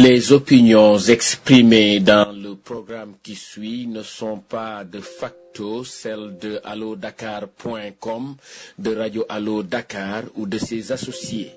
Les opinions exprimées dans le programme qui suit ne sont pas de facto celles de allodakar.com, de Radio Allo Dakar ou de ses associés.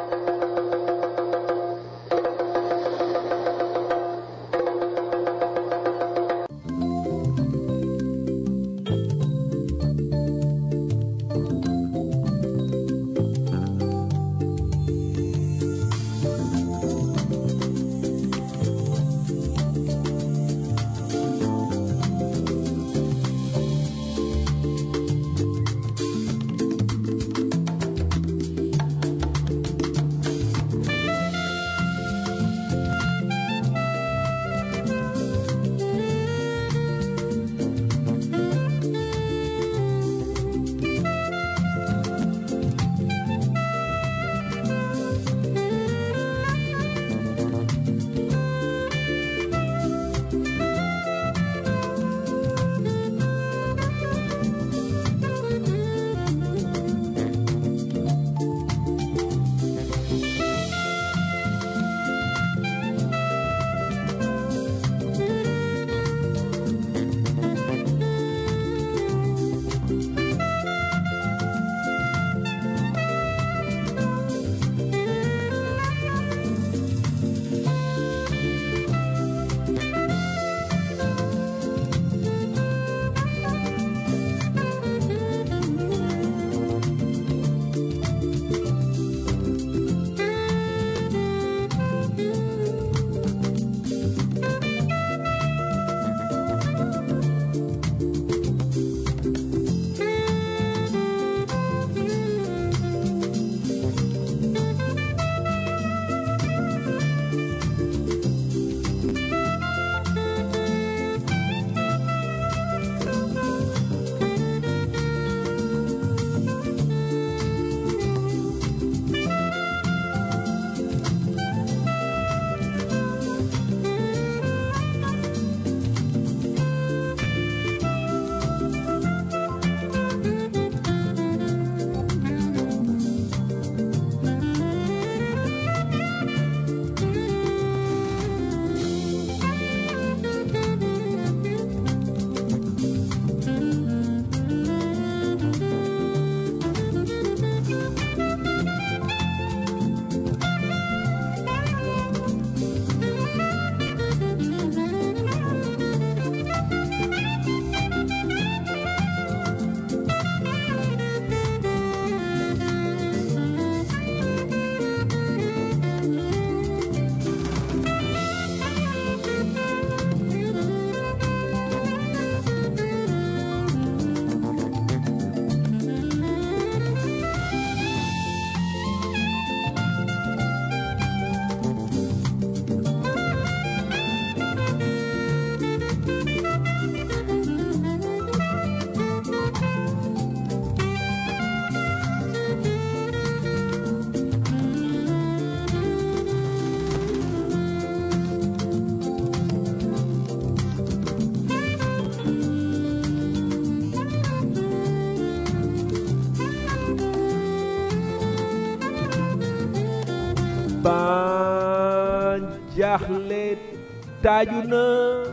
ban jaaxle taaju na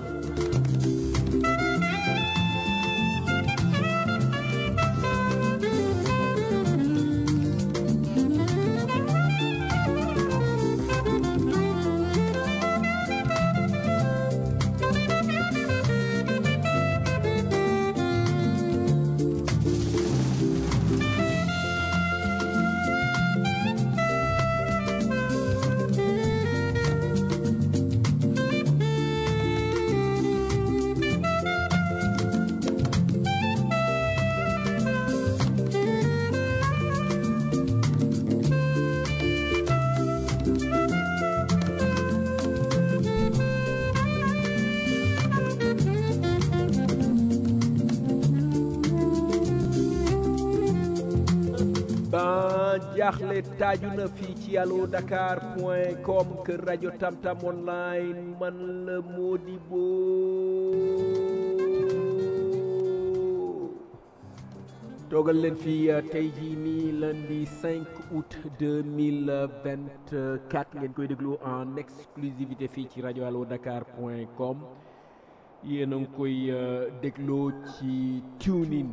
ban jaaxle taaju na fii ci allo dakar point com kër rajo tamtam online man la Modibo toogal leen fii tey jii nii lundi 5 août 2024 ngeen koy déglu en exclusivité fii ci rajo allo dakar point com yéen a ngi koy dégloo ci tunin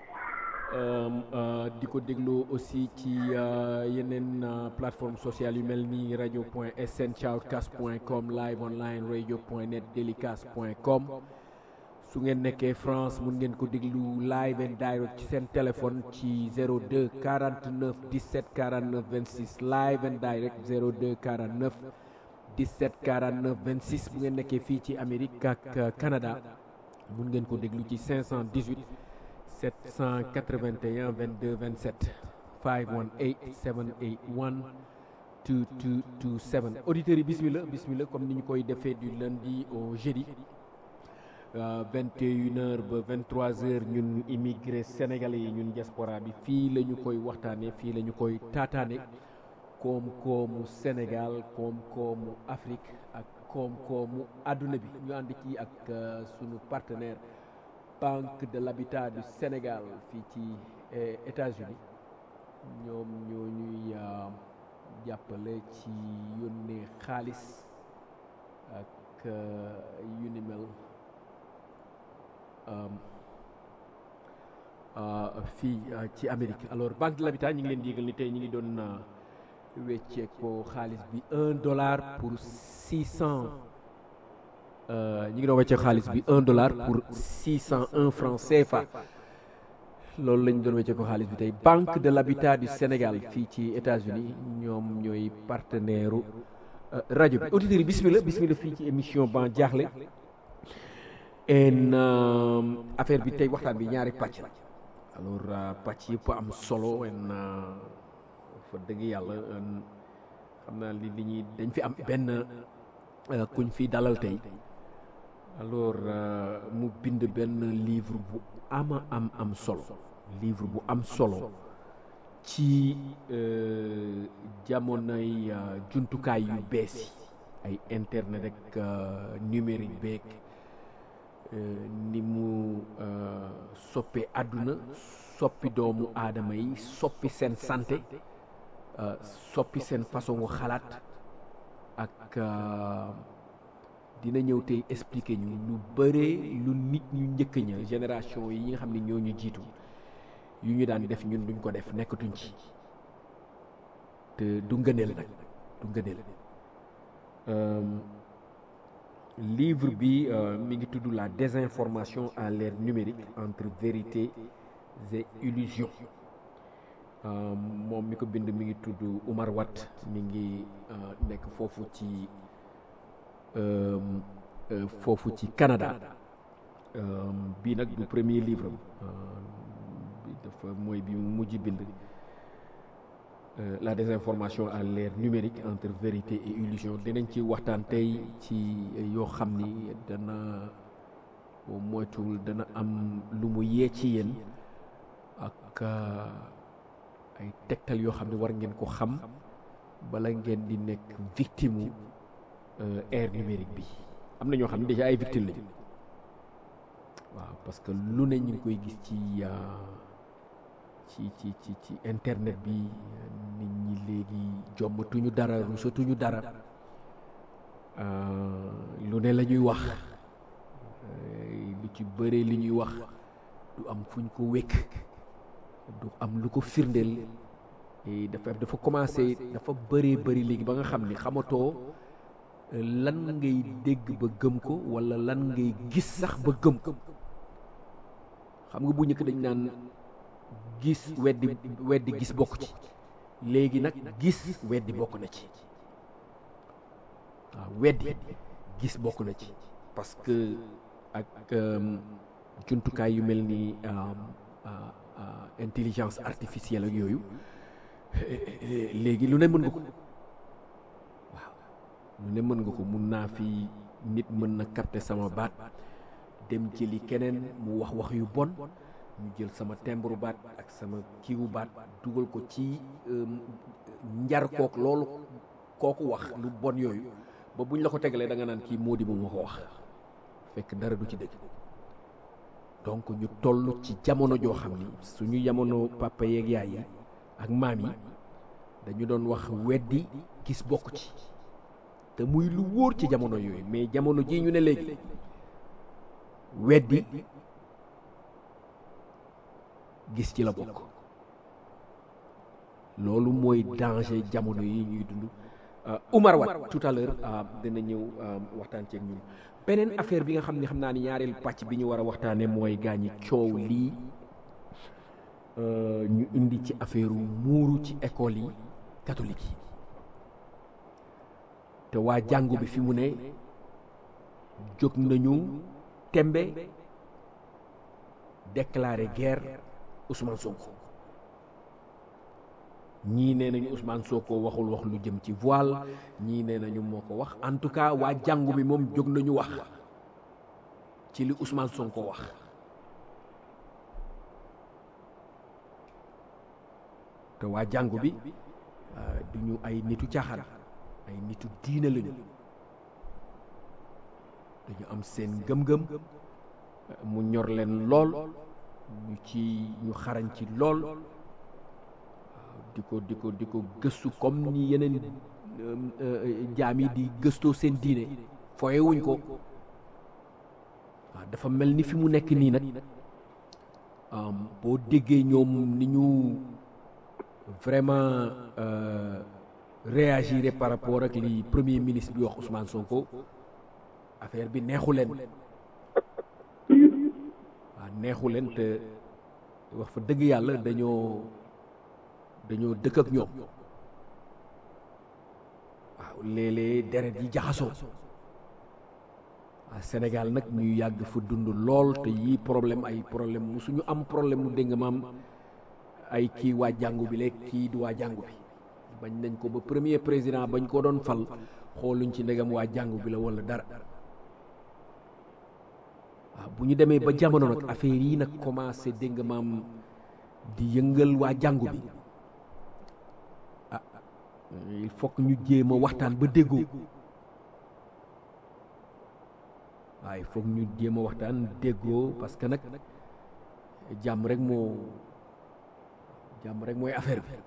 di ko dégloo aussi ci yeneen plateforme sociale yu mel ni rajo point sn shoutcast point com live online radio point net delicast point com su ngeen nekkee France mun ngeen ko déglu live and direct ci seen téléphone ci 02 49 17 49 26 live and direct 02 49 17 49 26 bu ngeen nekkee fii ci Amérique ak Canada mun ngeen ko déglu ci 518 781 22 27 518 781 2227 auditeurs yi bismillah bismillah comme ni ñu koy defee du lundi au jeudi. vingt et une heures ba vingt trois heures ñun immigré sénégalais yi ñun diaspora bi fii la ñu koy waxtaanee fii la ñu koy taataane koom-koomu Sénégal koom-koomu Afrique ak koom-koomu àdduna bi ñu ànd ci ak sunu partenaire Banque de l'Habitat du Sénégal fii ci États-Unis ñoom ñoo ñuy jàppale ci yónnee xaalis ak yu ni mel fii ci Amérique alors banque de l'habitat ñi ngi leen di yëgal ni tey ñi ngi doon weccee ko xaalis bi un dollar pour six cent ñi ngi doon weccee xaalis bi un dollar pour six cent un franc CFA loolu lañ doon weccee ko xaalis bi tey banque de l'habitat du Sénégal fii ci États-Unis ñoom ñooy partenaire rajo bi auditeurs yi bismillah bismillah fii ci émission ban jaaxle en affaire bi tey waxtaan bi ñaari pàcc la alors pàcc yëpp am solo en fa dëgg yàlla xam naa li li ñuy dañ fi am benn kuñ fi dalal tey alors mu bind benn livre bu ama am am solo livre bu am solo ci jamonoy jumtukaay yu bees yi ay internet ak numérique beeg ni mu soppi àdduna soppi doomu aadama yi soppi seen santé soppi seen façon xalaat ak dina ñëw tey expliquer ñu lu bëree lu nit ñu njëkk ña génération yi nga xam ne ñoo ñu jiitu yu ñu daan def ñun duñ ko def nekkatuñ ci te du ngëneel nag du ngëneel livre bi mi ngi tudd la désinformation à l'ère numérique entre vérité et illusion moom mi ko bind mi ngi tudd Oumar Watt mi ngi nekk foofu ci foofu ci Canada bii nag du premier livre bi dafa mooy bi mu mujj bind la désinformation à l'ère numérique entre vérité et illusion dinañ ci waxtaan tey ci yoo xam ni dana moytuwul dana am lu mu yee ci yéen ak ay tegtal yoo xam ne war ngeen ko xam bala ngeen di nekk victime ère numérique bi am na ñoo xam ne déjà ay victime lañu waaw parce que lu ne ñu ngi koy gis ci ci ci ci ci internet bi nit ñi léegi jommatuñu dara rusatuñu dara lu ne la ñuy wax lu ci bëree li ñuy wax du am fuñ ko wékk du am lu ko firndeel dafa dafa commencé dafa bëree bëri léegi ba nga xam ni xamatoo lan ngay dégg ba gëm ko walla lan ngay gis sax ba gëm ko xam nga bu njëkk dañ naan gis weddi weddi gis bokk ci léegi nag gis weddi bokk na ci waaw weddi gis bokk na ci parce que ak jumtukaay yu mel ni intelligence artificielle ak yooyu léegi lu ne mën nga ko waaw lu ne mën nga ko mun naa fi nit mën na capter sama baat dem jëli keneen mu wax wax yu bon ñu jël sama timbre baat ak sama kiiwu baat dugal ko ci njar kook loolu kooku wax lu bon yooyu ba buñ la ko tegalee da nga naan kii moo di moom moo ko wax fekk dara du ci dëgg donc ñu toll ci jamono joo xam ni suñu jamono papa yeeg yaay yi ak maam yi dañu doon wax weddi gis bokk ci te muy lu wóor ci jamono yooyu mais jamono ji ñu ne léegi weddi gis ci la bokk loolu mooy danger jamono yi ñuy dund Oumar Wat tout à l'heure dina ñëw waxtaan ceeg ñun beneen affaire bi nga xam ne xam naa ni ñaareel pàcc bi ñu war a waxtaane mooy gaañi coow lii ñu indi ci affaire muuru ci école yi catholique yi te waa jàngu bi fi mu ne jóg nañu tembe déclarer guerre Ousmane Sonko ñii nee nañu Ousmane Sonko waxul wax lu jëm ci voile ñii nee nañu moo ko wax en tout cas waa jàngu bi moom jóg nañu wax ci li Ousmane Sonko wax te waa jàngu bi du ñu ay nitu caaxaan ay nitu diine lañu dañu am seen gëm-gëm mu ñor leen lool ñu ci ñu xarañ ci lool di ko di ko di ko gëstu comme ni yeneen jaam yi di gëstoo seen diine fooye wuñ ko waaw dafa mel ni fi mu nekk nii nag boo déggee ñoom ni ñu vraiment réagir par rapport ak li premier ministre bi wax Ousmane Sonko affaire bi neexu leen waaw neexu leen te wax fa dëgg yàlla dañoo dañoo dëkk ak ñoom waaw léeg-léeg deret yi jaxasoo waaw Sénégal nag ñu yàgg fa dund lool te yii problème ay problème mu suñu am problème mu dégg maam ay kii waa jàngu bi léegi kii du waa jàngu bi bañ nañ ko ba premier président bañ ko doon fal xooluñ ci ndegam waa jàngu bi la walla dara waaw bu ñu demee ba jamono nag affaire yi nag commencé dégg nga maam di yëngal waa jàngu bi ah il faut que ñu jéem a waxtaan ba déggoo waaw il faut que ñu jéem a waxtaan déggoo parce que nag jàmm rek moo jàmm rek mooy affaire bi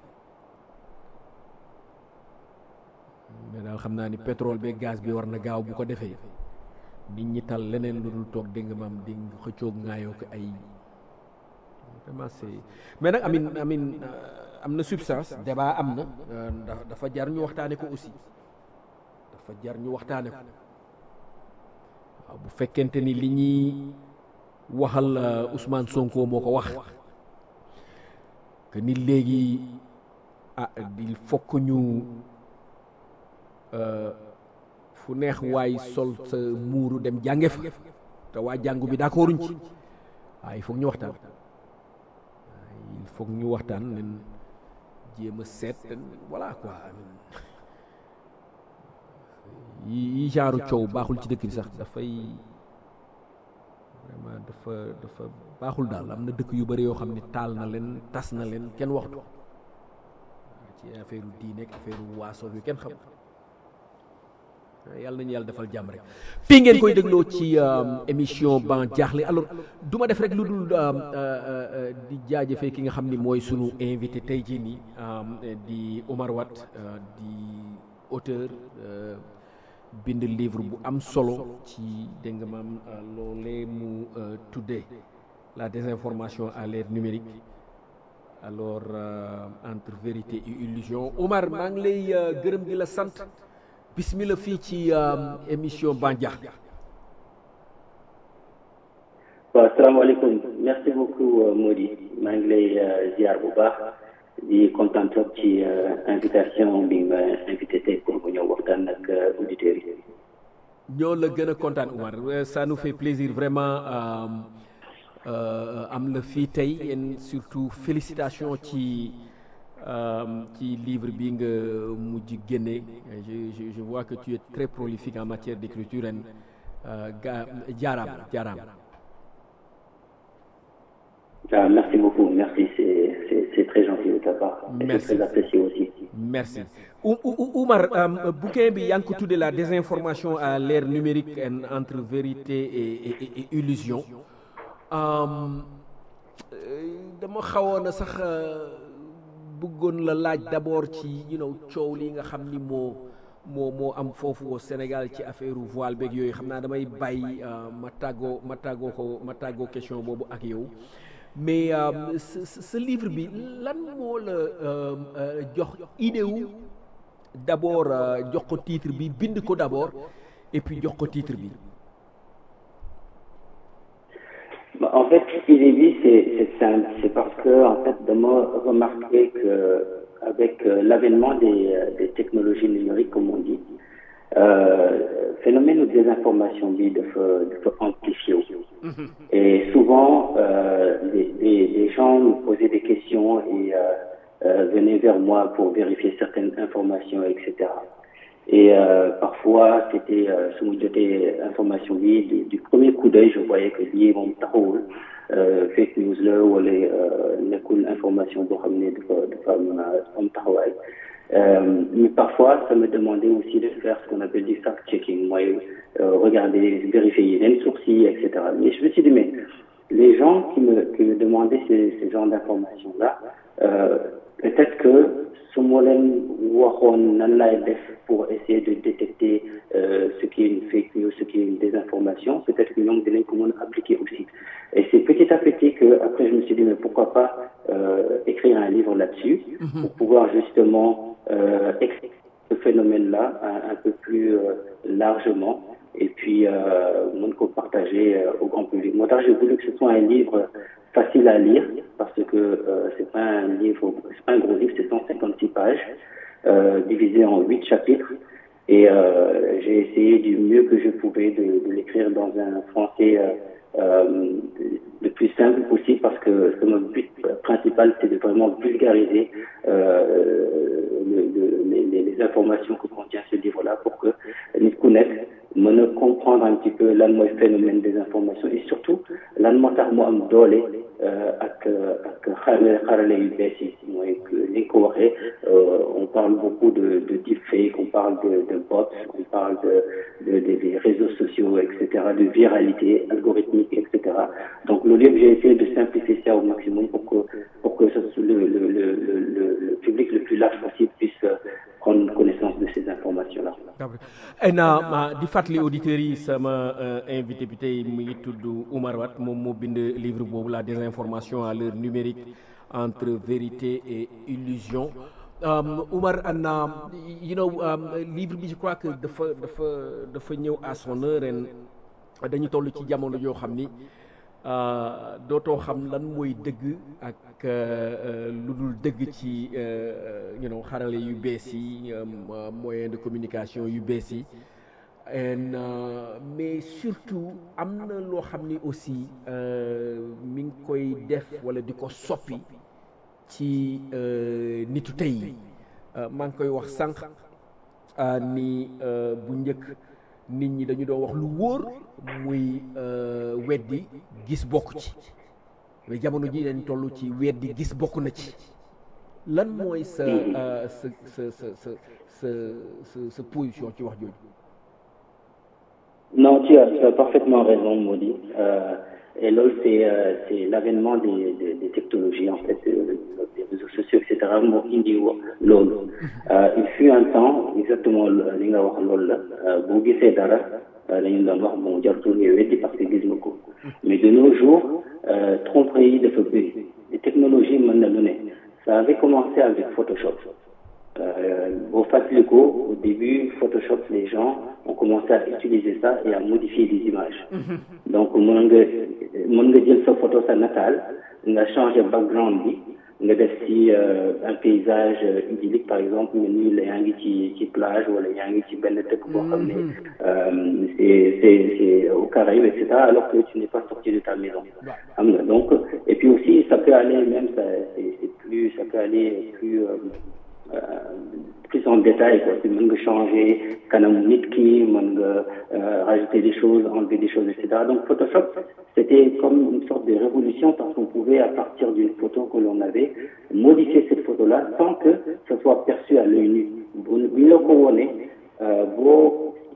mais daal xam naa ni pétrole bi gaz bi war na gaaw bu ko defee nit ñi tal leneen lu dul toog dégg nga maam di xëccoog ngaayoo ko ay vraiment c'est mais nag amin amin am na substance débat am na ndax dafa jar ñu waxtaane ko aussi dafa jar ñu waxtaane ko waaw bu fekkente ni li ñuy waxal Ousmane Sonko moo ko wax que ni léegi ah il faut que ñu fu neex waay sol sa muuru dem jànge fa te waa jàngu bi d'accorduñ ci waaw il faut ñu waxtaan il faut ñu waxtaan nen jéem a seet voilà quoi yi yi genre coow baaxul ci dëkk bi sax dafay vraiment dafa dafa baaxul daal am na dëkk yu bari yoo xam ne taal na leen tas na leen kenn waxtu ci affaire diine ak affaire waaso yu kenn xam yàlla nañu yàlla defal jàmm rek fii ngeen koy dégloo ci émission ban jaaxle alors du ma def rek lu dul di jaajëfee ki nga xam ni mooy sunu invité tey jii nii di Oumar Watt di auteur bind livre bu am solo ci dégg nga maam loolee mu tuddee la désinformation à l'ère numérique alors entre vérité et illusion Oumar maa ngi lay gërëm di la sant bismillah fii ci émission Bandiax waaw asalaamaaleykum merci beaucoup Mody maa ngi lay ziar bu baax di kontaan trop ci invitation bi ma invité tey pour mu ñëw waxtaan ak auditeurs yi. ñoo la gën a kontaan Oumar ça nous fait plaisir vraiment am la fii tey et surtout félicitations ci. ci livre bi nga mujj génne je je vois que tu es très prolifique en matière d'écriture en ga jaaraam jaaraam. ah merci beaucoup merci c'est c'est c'est très gentil de ta part. merci c'est très apprécié aussi. merci Oumar bouquin bi yaa ngi ko tuddee la désinformation à l'ère numérique entre vérité et et et illusion dama xawoon a sax bëggoon la laaj d'abord ci you know coow li nga xam ni moo moo moo am foofu au Sénégal ci affaire voile beeg yooyu xam naa damay bàyyi ma tàggoo ma tàggoo ko ma tàggoo question boobu ak yow mais sa livre bi lan moo la jox idée wu d'abord jox ko titre bi bind ko d'abord et puis jox ko titre bi. En fait, idée bi c'est simple, c'est parce que en fait dama remarqué que avec l'avènement des, des technologies numériques comme on dit, euh, phénomène de désinformation bi dafa dafa amplifié et souvent euh, les, les, les gens me posaient des questions et euh, euh, venaient vers moi pour vérifier certaines informations etc et euh, parfois c'était euh, su ma jotee information bi du, du premier coup d'œil je voyais que lii moom taxawul fake news la wala nekkul information boo xam ne dafa dafa am am taxawaay mais parfois ça me demandait aussi de faire ce qu'on appelle du fact-checking mooy regarder vérifier yeneen sources yi et cetera mais je me suis dit mais les gens qui me qui me demandaient ces ces genres d'informations là euh, peut-être que su ma leen waxoon nan laay def pour essayer de détecter euh, ce qui est une fake news ce qui est une désinformation peut-être que ñoom dinañ ko mën a appliquer aussi et c'est petit à petit que après je me suis dit mais pourquoi pas euh, écrire un livre là-dessus mm-hmm. pour pouvoir justement euh, expliquer ce phénomène-là un, un peu plus largement et puis mën ko partager au grand public moo tax j'ai voulu que ce soit un livre facile à lire parce que euh, c'est pas un livre, c'est pas un gros livre, c'est 156 pages euh, divisé en huit chapitres et euh, j'ai essayé du mieux que je pouvais de, de l'écrire dans un français le plus simple possible parce que mon but principal c'est de vraiment vulgariser le, le, les, les informations que contient ce livre-là pour que nit ku nekk mën a comprendre un petit peu lan mooy phénomène des informations et surtout lan moo tax mu am doole ak ak xarale xarale yu bees yi mooy ni nga ko waxee on parle beaucoup de de deepfake on parle de de bots on parle de de des réseaux sociaux et cetera de viralité algorithmique et cetera donc loolu yëpp j'ai essayé de simplifier ça au maximum pour que pour que le le le le le public le plus large possible puisse prendre connaissance de ces informations là. na di fàttali auditeurs yi sama invité bi tey mu ngi tudd Oumar Watt moom moo bind livre boobu la désinformation à l'heure numérique entre vérité et illusion Oumar Anna you know livre bi je crois que dafa dafa dafa ñëw à son heure ren dañu toll ci jamono yoo xam ni dootoo xam lan mooy dëgg ak lu dul dëgg ci you know xarale yu bees yi moyen de communication yu bees yi and mais surtout am na loo xam ni aussi mi ngi koy def wala di ko soppi ci nitu tey yi maa ngi koy wax sànq ni bu njëkk nit ñi dañu doon wax lu wóor muy weddi gis bokk ci mais jamono ji dañ toll ci weddi gis bokk na ci lan mooy sa sa sa sa sa sa sa sa position ci wax jooju non tu as, tu as parfaitement raison Modi euh, et loolu c'est euh, c'est l'avènement des, des des technologies en fait euh, des réseaux sociaux et cetera moo indi loolu il fut un temps exactement li nga wax loolu la boo gisee dara dañu doon wax bon jartul nga weddi parce que gis nga ko mais de nos jours tromperie yi dafa bëri les technologies mën na lu ne ça avait commencé avec Photoshop boo fàttaliku au début Photoshop les gens ont commencé à utiliser ça et à modifier des images donc mën nga mën nga jël sa photo sa nataal nga changer background bi nga def ci un paysage idyllique par exemple nga nii la yaa ngi ci ci plage wala yaa ngi ci benn dëkk boo xam ne c'est c'est c'est au Caraïbes et cetera alors que tu n'es pas sorti de ta maison xam nga donc et puis aussi ça peut aller même ça c'est c'est plus ça peut aller plus Euh, plus en détail quoi si mën nga changer kanam nit ki mën nga rajouter des choses enlever des choses et cetera donc Photoshop c'était comme une sorte de révolution parce qu'on pouvait à partir d'une photo que l'on avait modifier cette photo là sans que ça soit perçu à l'œil nu bu ñu la ko wone boo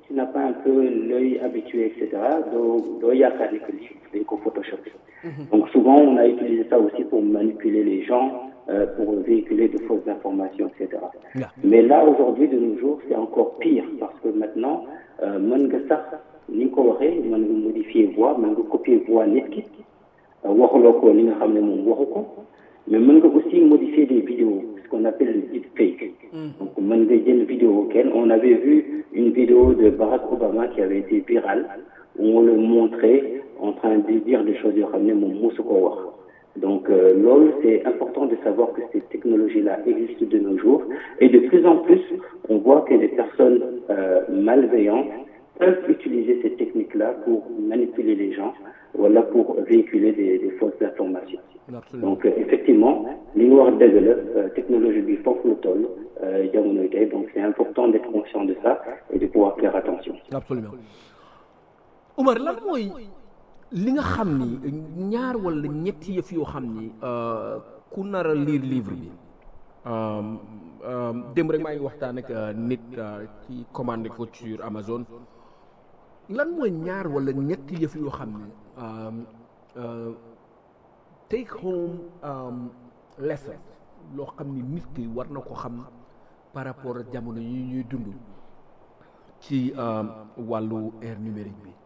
tu n'as pas un peu l'œil habitué, etc., doo yaakaar ni que lii dañ ko Photoshop. Donc souvent, on a utilisé ça aussi pour manipuler les gens, euh, pour véhiculer de fausses informations, etc. Yeah. Mais là, aujourd'hui, de nos jours, c'est encore pire parce que maintenant, euh, mën nga sax ni nga ko waxee mën nga modifier voix mën nga copier voix nit ki euh, waxuloo ko li nga xam ne moom waxu ko mais mën nga aussi modifier des vidéos ce qu'on appelle le deepfake donc mën nga jël vidéo kenn on avait vu une vidéo de Barack Obama qui avait été virale où on le montrait en train de dire des choses yoo xam ne moom mosu koo wax donc euh, loolu c'est important de savoir que ces technologies-là existent de nos jours et de plus en plus on voit que des personnes euh, malveillantes peuvent utiliser ces techniques-là pour manipuler les gens wala pour véhiculer des, des fausses informations absolument donc euh, effectivement li nga wax dëgg la euh, technologie bi foofu la toll euh, jamonoy tey donc c'est important d'être conscient de ça et de pouvoir faire attention absolument Umar lan mooy li nga xam ni ñaar wala ñetti yëf yoo xam ni euh, ku nar a lire livre bi euh, euh, démb rek maa ngi waxtaan ak euh, nit euh, ci commandé ko sur Amazon lan mooy ñaar wala ñetti yëf yoo xam ni euh, euh, take home um, lesson loo xam ni nit ki war na ko xam par rapport ak jamono yi ñuy dund ci euh, wàllu ère numérique bi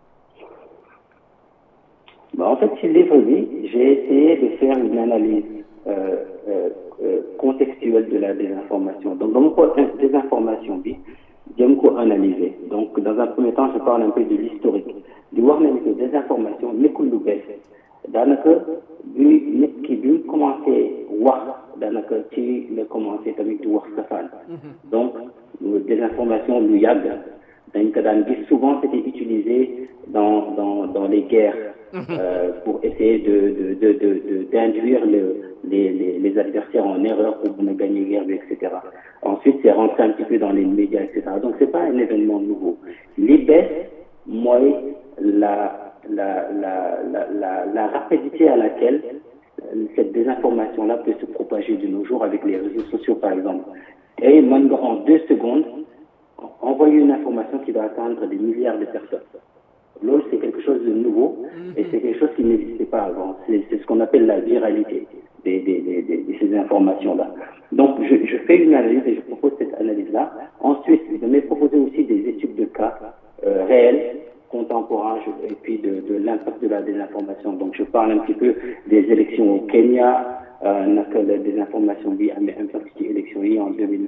Bah, en fait, ci livre bi, j'ai essayé de faire une analyse euh, euh, euh, contextuelle de la désinformation. Donc, dans mon point de désinformation bi, j'aime ko analyser. Donc, dans un premier temps, je parle un peu de l'historique. di wax nañu que désinformation nekkul lu bees daanaka bi nit ki bi mu commencé wax daanaka ci la commencé tamit di wax safaan donc désinformation lu yàgg dañ ko daan gis souvent c'était utilisé dans dans dans les guerres euh, pour essayer de de de de de d'induire le les les les adversaires en erreur pour mën a gagner guerre bi et cetera ensuite c'est rentré un petit peu dans les médias et cetera donc c'est pas un événement nouveau li bees mooy la la la la la la rapidité à laquelle euh, cette désinformation-là peut se propager de nos jours avec les réseaux sociaux par exemple et mën nga en deux secondes envoyer une information qui va atteindre des milliards de personnes loolu c'est quelque chose de nouveau et c'est quelque chose qui n'existait pas avant c'est c'est ce qu'on appelle la viralité des des des des de ces informations-là donc je je fais une analyse et je propose cette analyse-là ensuite je vais proposer aussi des études de cas euh, réels contemporains je- et puis de de l'impact de la désinformation donc je parle un petit peu des élections au Kenya euh, naka la désinformation bi amee impact ci élections yi en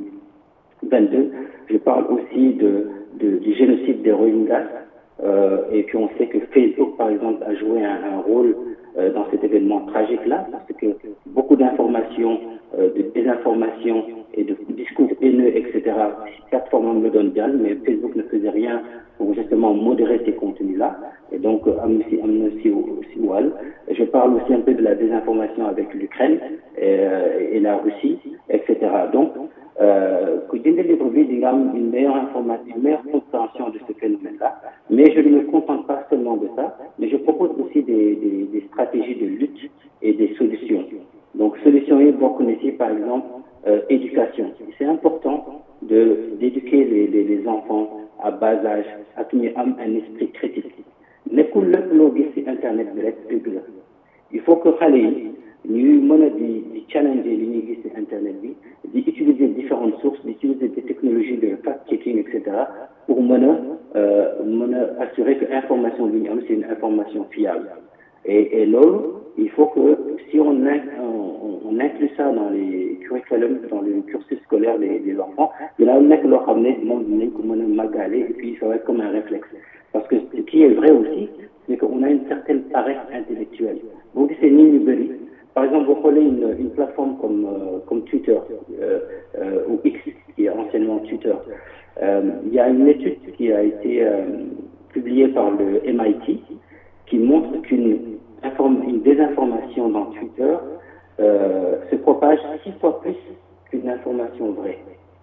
2022 je parle aussi de, de du génocide des Rohingyas euh, et puis on sait que Facebook par exemple a joué un, un rôle euh, dans cet événement tragique là parce que beaucoup d'informations euh, de désinformation et de discours haineux etc plateforme am la doon jàll mais Facebook ne faisait rien pour justement modérer ces contenus là et donc euh, am na si am na si si wàll je parle aussi un peu de la désinformation avec l'Ukraine et, euh, et la Russie etc donc euh, ku jënd livre bi di nga am une meilleure information une meilleure compréhension de ce phénomène là mais je ne me contente pas seulement de ça mais je propose aussi des des, des stratégies de lutte et des solutions donc solutions yi bokk na ci par exemple euh, éducation c'est important de d'éduquer les, les les enfants à bas âge ak ñu am un esprit critique nekkul lépp loo gis ci internet bi rek dëgg la il faut que xale yi ñuy mën a di di challenger li ñuy gis ci internet bi di utiliser différentes sources di utiliser des technologies de fact-checking et cetera pour mën a euh, mën a assurer que information bi ñu am c'est une information fiable et et loolu il faut que si on in- on, on inclut ça dans les curriculums dans le cursus scolaire des des enfants dina nekk loo xam ne moom dinañ ko mën a màggaale et puis ça va être comme un réflexe parce que ce qui est vrai aussi c'est qu'on a une certaine paresse intellectuelle boo gisee nit ñu bëri par exemple boo xoolee une une plateforme comme euh, comme Twitter euh, euh, ou X qui est anciennement Twitter euh, il y a une étude qui a été euh, publiée par le MIT qui montre qu'une inform- une désinformation dans Twitter euh, se propage six fois plus qu'une information vraie.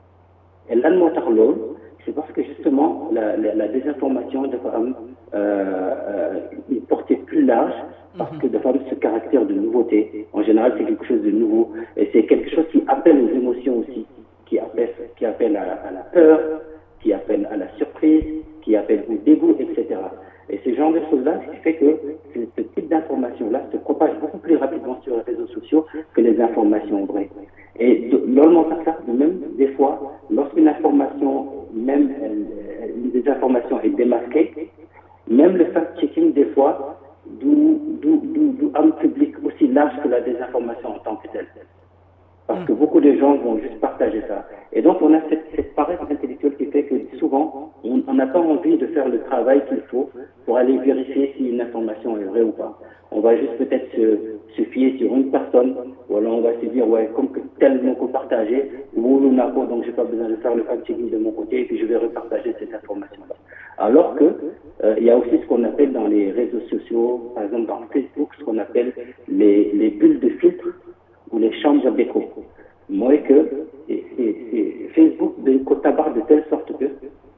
Et lan moo tax loolu c'est parce que justement la la, la désinformation dafa am euh, euh, une portée plus large parce que dafa am ce caractère de nouveauté. En général, c'est quelque chose de nouveau et c'est quelque chose qui appelle aux émotions aussi, qui appelle qui appelle à, à la peur, qui appelle à la surprise, qui appelle au dégoût, etc. Et ce genre de choses-là, ce qui fait que ce, ce type d'information-là se propage beaucoup plus rapidement sur les réseaux sociaux que les informations vraies. Et normalement, ça, même des fois, lorsqu'une information, même elle, des informations est démasquée, même le fact-checking, des fois, du, du, du, du un public aussi large que la désinformation en tant que telle. Parce que beaucoup de gens vont juste partager ça. Et donc, on a cette, cette paresse intellectuelle qui fait que souvent, on n'a pas envie de faire le travail qu'il faut pour aller vérifier si une information est vraie ou pas. On va juste peut-être se, se fier sur une personne, ou alors on va se dire, ouais, comme que tel mot partagé, ou n'a pas, donc j'ai pas besoin de faire le fact-checking de mon côté, et puis je vais repartager cette information-là. Alors que, euh, il y a aussi ce qu'on appelle dans les réseaux sociaux, par exemple dans Facebook, ce qu'on appelle les, les bulles de filtre, ou les chambres d'écho. Moi, que et, et, et Facebook de ko tabax de telle sorte que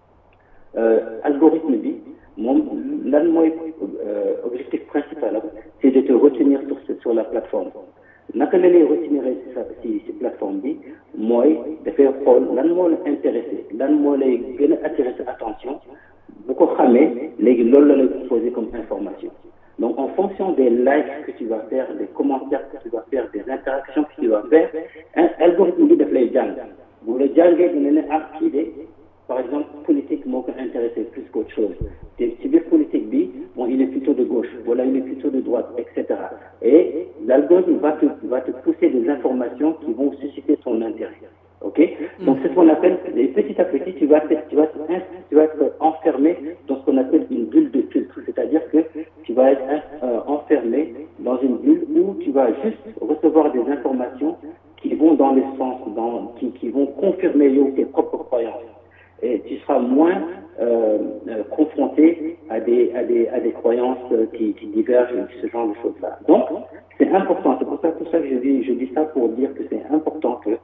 euh, algorithme bi moom lan mooy euh, objectif principal am c'est de te retenir sur ce, sur la plateforme naka la lay retenir si si plateforme bi mooy dafay xool lan moo la intéressé lan moo lay gën a attirer sa attention bu ko xamee léegi loolu la lay proposer comme information donc en fonction des likes que tu vas faire des commentaires que tu vas faire des interactions que tu vas faire un algorithme bi daf lay jàng bu la jàngee dina ne ah kii de par exemple politique moo ko intéressé plus qu'autre chose te ci biir politique bi bon il est plutôt de gauche voilà il est plutôt de droite etc et l'algorithme va te va te pousser des informations qui vont susciter ton intérêt ok donc c'est ce qu'on appelle et petit à petit tu vas être, tu vas être, tu vas être enfermé dans ce qu'on appelle une bulle de filtre c'est-à-dire que tu vas être euh, enfermé dans une bulle où tu vas juste recevoir des informations qui vont dans le sens dans qui, qui vont confirmer tes propres croyances et tu seras moins euh, euh, confronté à des, à des, à des croyances euh, qui, qui divergent, ce genre de choses-là. Donc, c'est important. C'est pour ça, pour ça que je dis, je dis ça pour dire que c'est important que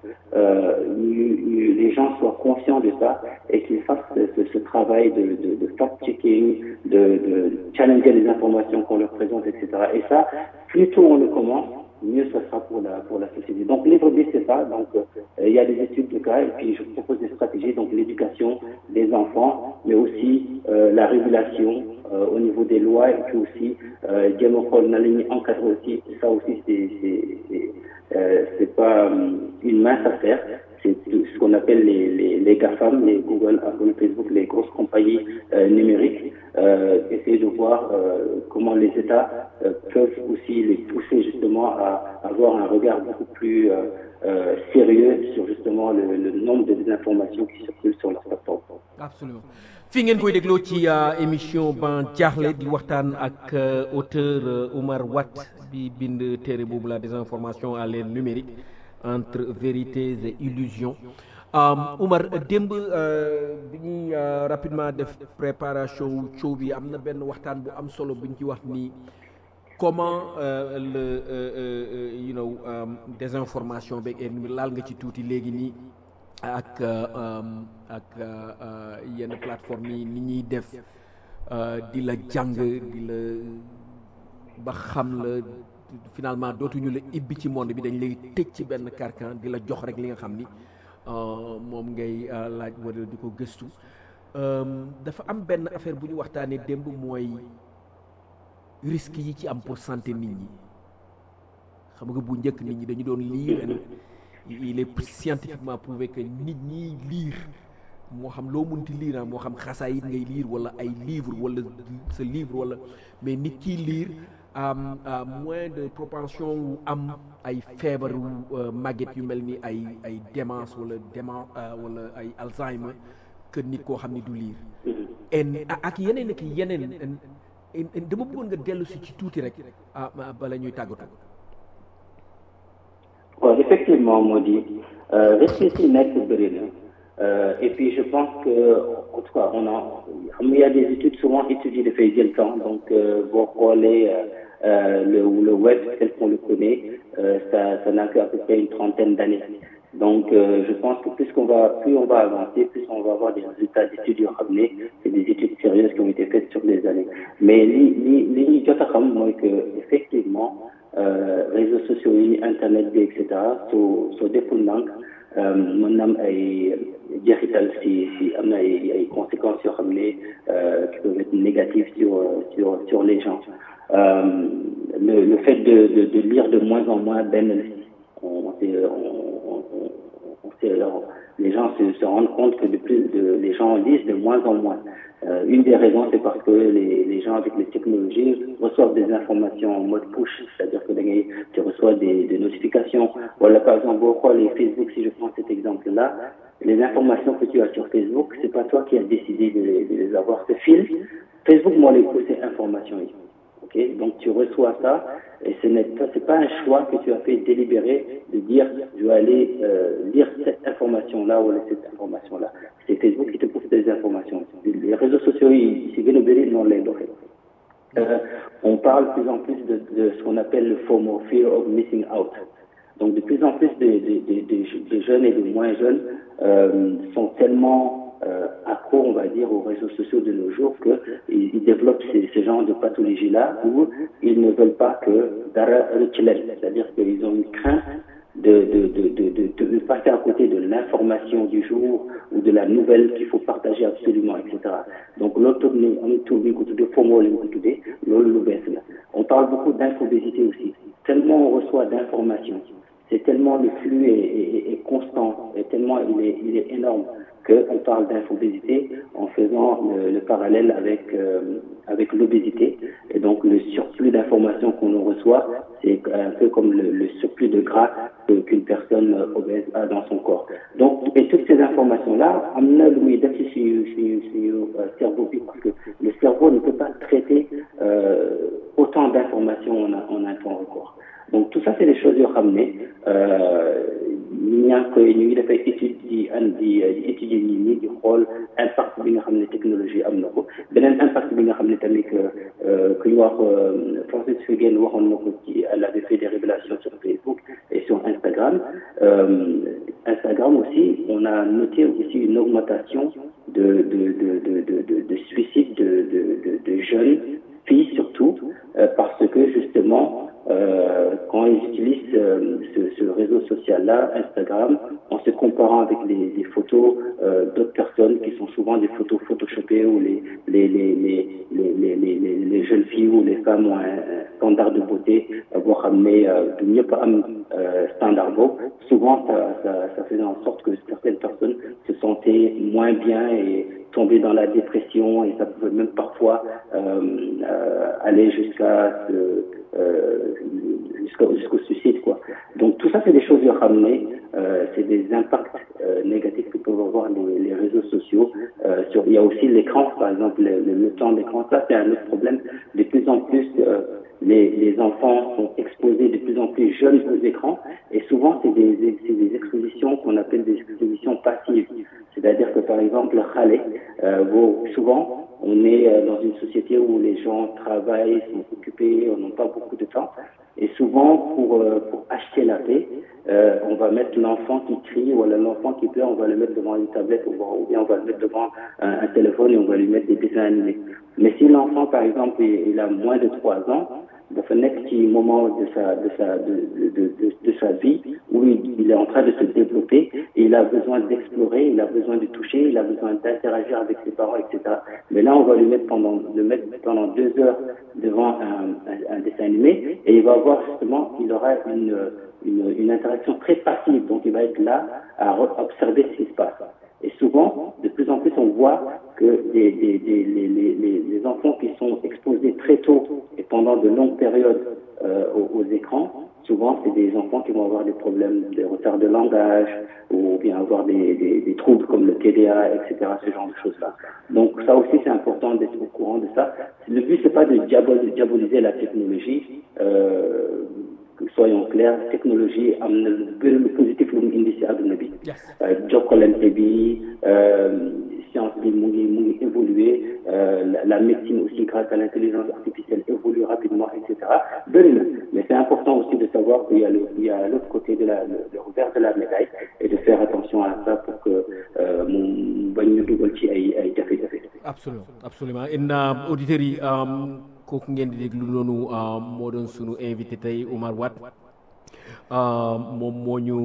les gens soient conscients de ça et qu'ils fassent ce, ce travail de, de, de fact-checking, de, de challenger les informations qu'on leur présente, etc. Et ça, plus tôt on le commence, mieux ce sera pour la, pour la société. Donc, livre B, c'est ça. Donc, euh, il y a des études de cas et puis je propose des stratégies, donc l'éducation des enfants, mais aussi euh, la régulation euh, au niveau des lois et puis aussi, euh, encadrer aussi. Ça aussi, c'est, c'est pas une mince affaire. C'est ce qu'on appelle les, les, les GAFAM, les Google, Apple, Facebook, les grosses compagnies numériques. essayer de voir comment les États peuvent aussi les pousser justement à avoir un regard beaucoup plus euh, euh, sérieux sur justement le, le nombre de désinformations qui circulent sur leur plateforme. Absolument. fi ngeen koy dégloo ci émission ban jaaxle di waxtaan ak auteur Oumar Watt bi bind téere boobu la désinformation à l'ère numérique entre vérités et illusions Oumar démb bi ñuy rapidement def préparation show bi am na benn waxtaan bu am solo bu ñu ci wax nii comment euh, le euh, euh, you know désinformation beeg laal nga ci tuuti léegi nii ak ak yenn plateforme yi ni ñuy def di la jàng di la ba xam la finalement dootuñu la ibbi ci monde bi dañ lay tëj ci benn carcan di la jox rek li nga xam ni moom ngay laaj wala di ko gëstu dafa am benn affaire bu ñu waxtaanee démb mooy risque yi ci am pour santé nit ñi xam nga bu njëkk nit ñi dañu doon lire il est scientifiquement prouvé que nit ñi lire moo xam loo munti lire moo xam xasaayit ngay lire wala ay livre wala sa livre wala mais nit kiy lire am moins de propension wu am ay feebaru màgget yu mel ni ay ay démence wala démence wala ay Alzheimer que nit koo xam ni du lire en ak yeneen ak yeneen dama bëggoon nga dellu si ci tuuti rek ah bala ñuy tàggatoo. waaw effectivement moo di risque yi nekk bëri na et puis je pense que en tout cas on a xam il y a des études souvent études yi dafay jël temps donc boo xoolee le le web tel qu'on le connaît ça ça n'a qu'à peu près une trentaine d'années donc euh, je pense que plus qu'on va plus on va avancer plus on va avoir des résultats d'études yoo xam ne c'est des études sérieuses qui ont été faites sur des années mais li li li ñuy jot a xam mooy que effectivement euh, réseaux sociaux yi internet bi et cetera soo soo deful ndànk mën na am ay jeexital si si am na ay ay conséquences yoo xam ne négative sur sur sur les gens euh, le le fait de, de de lire de moins en moins Ben on, on, on, les gens se, se rendent compte que de plus de, les gens lisent de moins en moins. Euh, une des raisons, c'est parce que les, les gens avec les technologies reçoivent des informations en mode push, c'est-à-dire que tu reçois des, des notifications. Voilà, par exemple, pourquoi les Facebook, si je prends cet exemple-là, les informations que tu as sur Facebook, c'est pas toi qui as décidé de, les, de les avoir. Ce fil, Facebook moi les pousser informations. Okay? Donc tu reçois ça et ce n'est pas, c'est pas un choix que tu as fait délibéré de dire je vais aller euh, lire cette information-là ou cette information-là. C'est Facebook qui te pousse des informations. Les réseaux sociaux, ils viennent non les euh, On parle de plus en plus de, de ce qu'on appelle le FOMO, Fear of Missing Out. Donc de plus en plus de, de, de, de jeunes et de moins jeunes euh, sont tellement euh, accros, on va dire, aux réseaux sociaux de nos jours qu'ils ils développent ces, ce genre de pathologie-là où ils ne veulent pas que Dara c'est-à-dire qu'ils ont une crainte de, de, de, de, de, passer à côté de l'information du jour ou de la nouvelle qu'il faut partager absolument, etc. Donc, l'autre, on parle beaucoup d'infobésité aussi. Tellement on reçoit d'informations, c'est tellement le flux est, est, est, constant, et tellement il est, il est énorme qu'on parle d'infobésité en faisant le, le parallèle avec, euh, avec l'obésité. Et donc le surplus d'informations qu'on nous reçoit, c'est un peu comme le, le surplus de gras qu'une personne obèse a dans son corps. Donc, et toutes ces informations-là, cerveau parce que le cerveau ne peut pas traiter euh, autant d'informations en, en un temps record. donc tout ça c'est des choses yoo xam ne ñaa ngi koy ñu ngi dafay étude di an di étudier ñi ñi di xool impact bi nga xam ne technologie am na ko beneen impact bi nga xam ne tamit ku ñu wax Francis Haugen waxoon na ko ci elle avait fait des révélations sur Facebook et sur Instagram Instagram aussi on a noté aussi une augmentation de de de de de de, de suicides de de de, de jeunes filles surtout euh, parce que justement euh, quand ils utilisent euh, ce, ce, réseau social-là, Instagram, en se comparant avec les, les photos d'autres personnes qui sont souvent des photos photoshopées où les, les, les, les, les, les, jeunes filles ou les femmes ont un standard de beauté, avoir amené de mieux pas un standard beau, souvent ça, ça, ça faisait en sorte que certaines personnes se sentaient moins bien et tomber dans la dépression et ça pouvait même parfois euh, euh, aller jusqu'à euh, jusqu'au jusqu'au suicide quoi. Donc tout ça c'est des choses à ramener, c'est des impacts négatifs que peuvent avoir les, les réseaux sociaux. sur, il y a aussi l'écran par exemple, le, le, le temps d'écran, ça c'est un autre problème. De plus en plus les, les enfants sont exposés de plus en plus jeunes aux écrans et souvent c'est des, c'est des expositions qu'on appelle des expositions passives. C'est-à-dire que par exemple, Khalé, euh, bon, souvent on est euh, dans une société où les gens travaillent, sont occupés, on n'a pas beaucoup de temps. Et souvent, pour, euh, pour acheter la paix, on va mettre l'enfant qui crie ou l'enfant qui pleure, on va le mettre devant une tablette ou, ou bien on va le mettre devant un, un, téléphone et on va lui mettre des dessins animés. Mais si l'enfant, par exemple, il, il a moins de trois ans, dafa nekk ci moment de sa de sa de de de, de sa vie où il, il est en train de se développer et il a besoin d'explorer, il a besoin de toucher, il a besoin d'interagir avec ses parents, etc. Mais là, on va lui mettre pendant le mettre pendant deux heures devant un, un, un dessin animé et il va voir justement qu'il aura une, une une interaction très passive, donc il va être là à observer ce qui se passe. Et souvent, de plus en plus, on voit que des, des, des, les, les, les enfants qui sont exposés très tôt et pendant de longues périodes euh, aux, aux, écrans, souvent c'est des enfants qui vont avoir des problèmes de retard de langage ou bien avoir des, des, des troubles comme le TDA, etc., ce genre de choses-là. Donc ça aussi c'est important d'être au courant de ça. Le but c'est pas de diaboliser la technologie. Euh, soyons clairs technologie am na lu bëri lu positif lu mu indi si àdduna bi jokkalante bi science bi mu ngi mu ngi évoluer la médecine aussi grâce à l'intelligence artificielle évolue rapidement et cetera bëri na mais c'est important aussi de savoir qu'il y a le il y a l'autre côté de la le, le revers de la médaille et de faire attention à ça pour que mu bañ ñu dugal ci ay ay jafe-jafe absolument absolument en auditeurs yi kooku ngeen di déglu noonu moo doon sunu invité tey Omar Watt moom moo ñu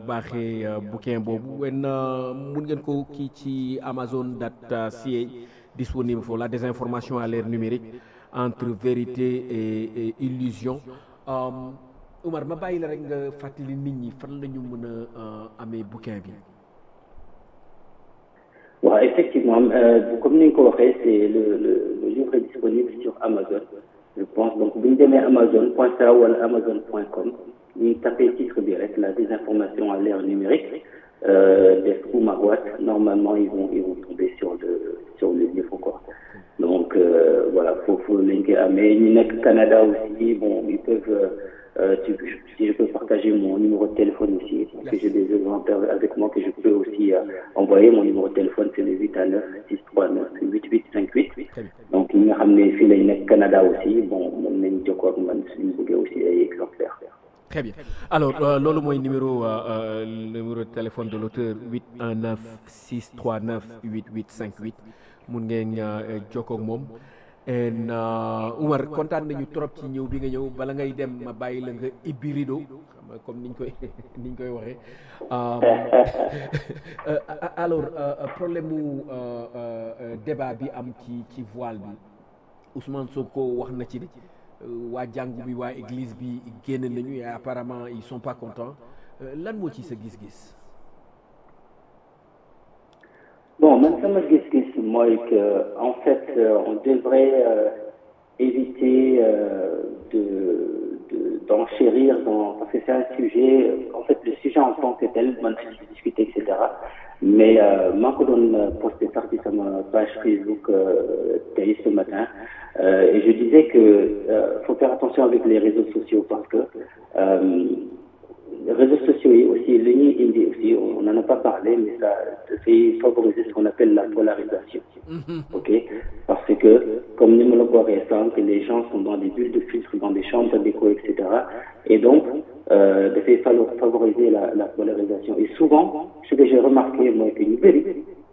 baaxee bouquin boobu wen mun ngeen ko kii ci amazon dot ca disponible foofu la désinformation à l'ère numérique entre vérité et, et illusion Oumar ma bàyyi la rek nga fàttali nit ñi fan la ñu mën a amee bouquin bi waaw effectivement euh, comme ni nga ko waxee c'est le, le le livre est disponible sur Amazon je pense donc bu ñu demee amazon.ca wala amazon.com ñuy tapé titre bi rek la désinformation à l'ère numérique euh, def Oumar Watt normalement ils vont ils vont tomber sur le sur le livre quoi donc euh, voilà foofu lañ koy amee ñi nekk Canada aussi bon ils peuvent euh, tu, si je peux partager mon numéro de téléphone aussi, parce que j'ai des exemplaires avec moi que je peux aussi euh, envoyer. Mon numéro de téléphone, c'est le 8 à 9 639 8858. Donc, ñi nga xam ne fii lañ nekk Canada aussi, bon, mën nañ jokkoo ak man suñu bëggee aussi ay exemplaires. Très bien. Alors, euh, loolu mooy numéro euh, numéro de téléphone de l'auteur 819 639 8858 mun ngeen jokkoo ak moom. en Oumar kontaan nañu trop ci ñëw bi nga ñëw bala ngay dem ma bàyyi la nga ibbi rido xam nga comme niñ koy niñ koy waxee alors problème mu débat bi am ci ci voile bi Ousmane Sonko wax na ci de waa jàngu bi waa église bi génn nañu et apparemment ils sont pas contents lan moo ci sa gis-gis. Bon, man sama gis-gis mooy que en fait euh, on devrait euh, éviter euh, de de d'enchérir dans parce que c'est un sujet en fait le sujet en tant que tel mën nañu ci discuter et cetera mais maa ko doon posté sax ci sama page Facebook tey ce matin et je disais que faut faire attention avec les réseaux sociaux parce que les réseaux sociaux yi aussi li ñuy indi aussi on n'en a pas parlé mais ça dafay favoriser ce qu'on appelle la polarisation ok parce que comme ni ma la ko waxee sànq les gens sont dans des bulles de filtre dans des chambres d'écho et cetera et donc euh, dafay favoriser la la polarisation et souvent ce que j'ai remarqué mooy que ñu bëri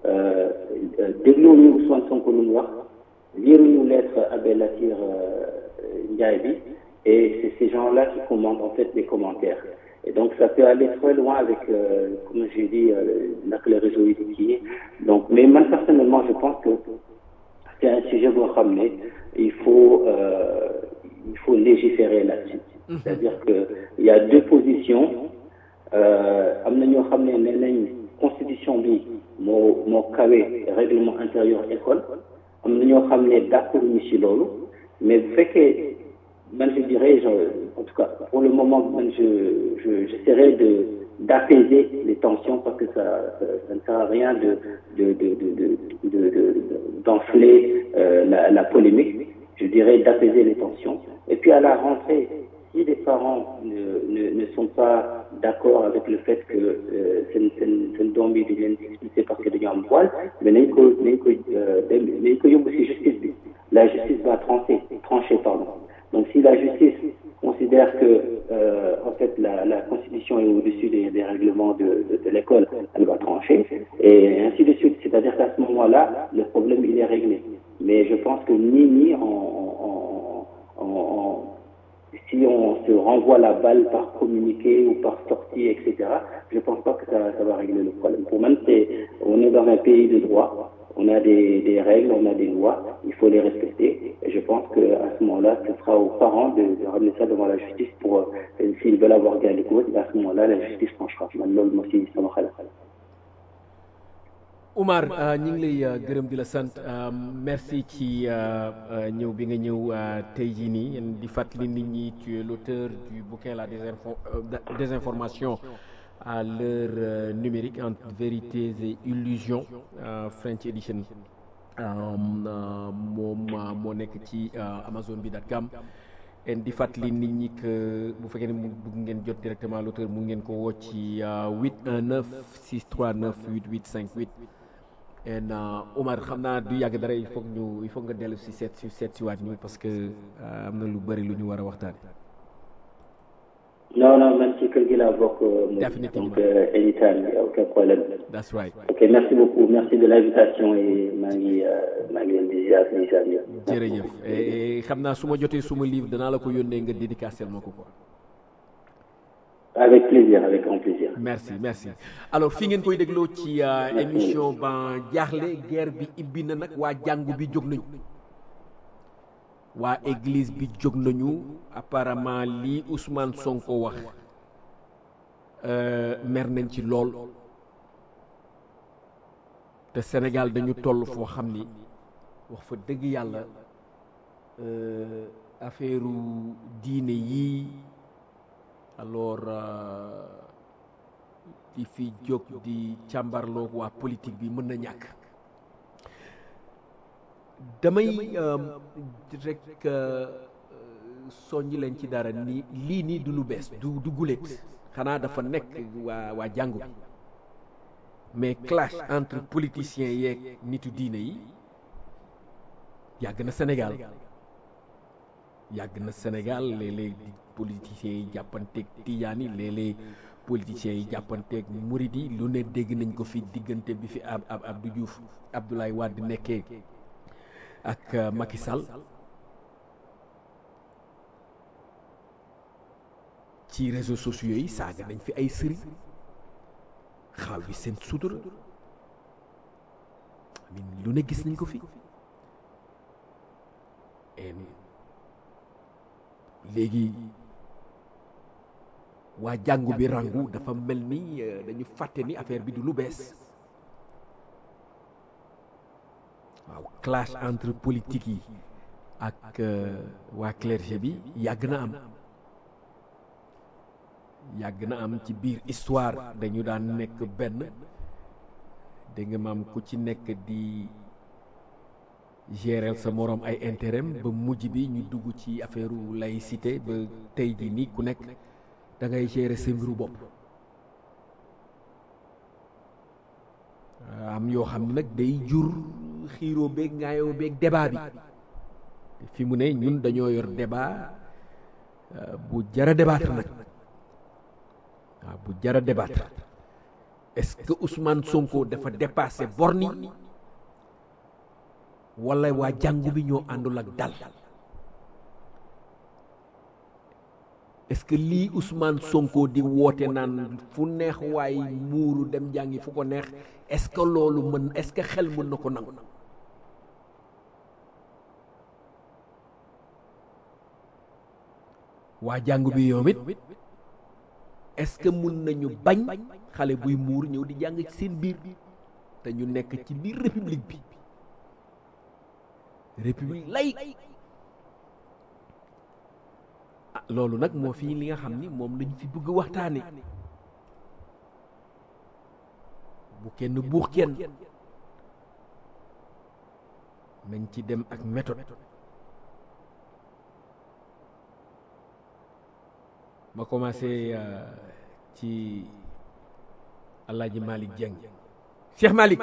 dégluwuñu Ousmane Sonko lu mu wax liiruñu lettre Abbé Latyr Ndiaye bi et c'est ces gens-là qui commentent en fait les commentaires et donc ça peut aller très loin avec euh, comme j'ai dit nag les réseaux yi donc mais man personnellement je pense que c'est un sujet boo xam ne il faut euh, il faut légiférer là-dessus c'est-à-dire que il y a deux positions am na ñoo xam ne nee nañ constitution bi moo moo kawe règlement intérieur école am na ñoo xam ne d'accord ñu ci loolu mais bu fekkee man je dirais je, en tout cas pour le moment man je je j'essaierai de d'apaiser les tensions parce que ça, ça ça ne sert à rien de de de de de de d'enfler euh, la la polémique je dirais d'apaiser les tensions et puis à la rentrée si les parents ne ne ne sont pas d'accord avec le fait que seen seen seen doom yi di leen expulser parce que dañu am voile mais nañ ko nañ ko nañ ko yóbbu ci justice bi la justice va trancher trancher pardon donc si la justice considère que euh, en fait la la constitution est au-dessus des des règlements de de, de l'école elle va trancher et ainsi de suite c'est-à-dire qu'à ce moment-là le problème il est réglé mais je pense que ni ni en en en, en si on se renvoie la balle par communiqué ou par sortie, etc., je ne pense pas que ça, ça va régler le problème. Pour moi, c'est, on est dans un pays de droit, on a des, des règles, on a des lois, il faut les respecter. Et je pense qu'à ce moment-là, ce sera aux parents de, de ramener ça devant la justice pour, euh, s'ils veulent avoir gain de cause, à ce moment-là, la justice tranchera. Oumar ñu ngi lay gërëm di la sant merci ci ñëw bi nga ñëw tey jii nii di fàttali nit ñi tu es l'auteur du bouquin la désinfo désinformation à l'heure numérique entre vérités et illusions French edition moom moo nekk ci Amazon bi dot com en di fàttali nit ñi que bu fekkee ne mu bëgg ngeen jot directement l'auteur mu ngeen ko woo ci 819 639 8858 en Omar xam naa du yàgg dara il faut ñu il faut nga dellu si seet si seet si waat ñu parce que am na lu bëri lu ñu war a waxtaane non non man ci kër gi laa bokk. Définitivement. donc euh, anytime y a aucun problème. that's right ok merci beaucoup merci de l'invitation et maa ngi maa ngi leen di ziar di ziar yëpp. jërëjëf et xam naa su ma jotee suma livre danaa la ko yónnee nga dédicacel ma ko quoi avec plaisir avec grand plaisir. merci merci alors fi ngeen koy dégloo ci émission ban jaaxle guerre bi ibbi na nag waa jàngu bi jóg nañu waa église bi jóg nañu apparemment lii Ousmane Sonko wax mer nañ ci lool te Sénégal dañu toll foo xam ni wax fa dëgg yàlla affaire diine yii alors di fi jóg di càmbarloo waa politique bi mën na ñàkk damay rek soññ leen ci dara ni lii nii du lu bees du du guléet xanaa dafa nekk waa waa jàngu bi mais clash entre politiciens yeeg nitu diine yi yàgg na Sénégal yàgg na Sénégal léeg-léeg politiciens yi jàppanteeg tijaan yi léeg-léeg politiciens yi jàppanteeg murid yi lu ne dégg nañ ko fi diggante bi fi ab ab Abdou Diouf Abdoulaye Wade nekkee ak Macky Sall ci réseaux sociaux yi saaga nañ fi ay sëriñ xaaw yi seen sutura amin lu ne gis nañ ko fi léegi waa jàngu bi rangu dafa mel ni dañu fàtte ni affaire bi du lu bees waaw clash entre politique yi ak waa clergé bi yàgg na am yàgg na am ci biir histoire dañu daan nekk benn dégg nga maam ku ci nekk di gérer sa moroom ay intérêt ba mujj bi ñu dugg ci affaire laïcité ba tey ji nii ku nekk da ngay gérer sa mbiru bopp am yoo xam ne nag day jur xiiroo beeg ngaayoo beeg débat bi fi mu ne ñun dañoo yor débat bu jara débattre nag waaw bu jara débattre est-ce que Ousmane Sonko dafa dépassé borni wala waa jàngu bi ñoo àndul ak dal est-ce que lii Ousmane Sonko di woote naan fu neex waay muuru dem jàngi fu ko neex est-ce que loolu mën est-ce que xel mën na ko nangu waa jàngu bi yoom it est-ce que mun nañu bañ xale buy muur ñëw di jàng ci seen biir te ñu nekk ci biir république bi république lay ah loolu nag moo fi li nga xam ni moom lañ fi bëgg waxtaane bu kenn buux kenn nañ ci dem ak méthode ma commencé ci Alaaji Malick Dieng Cheikh Malick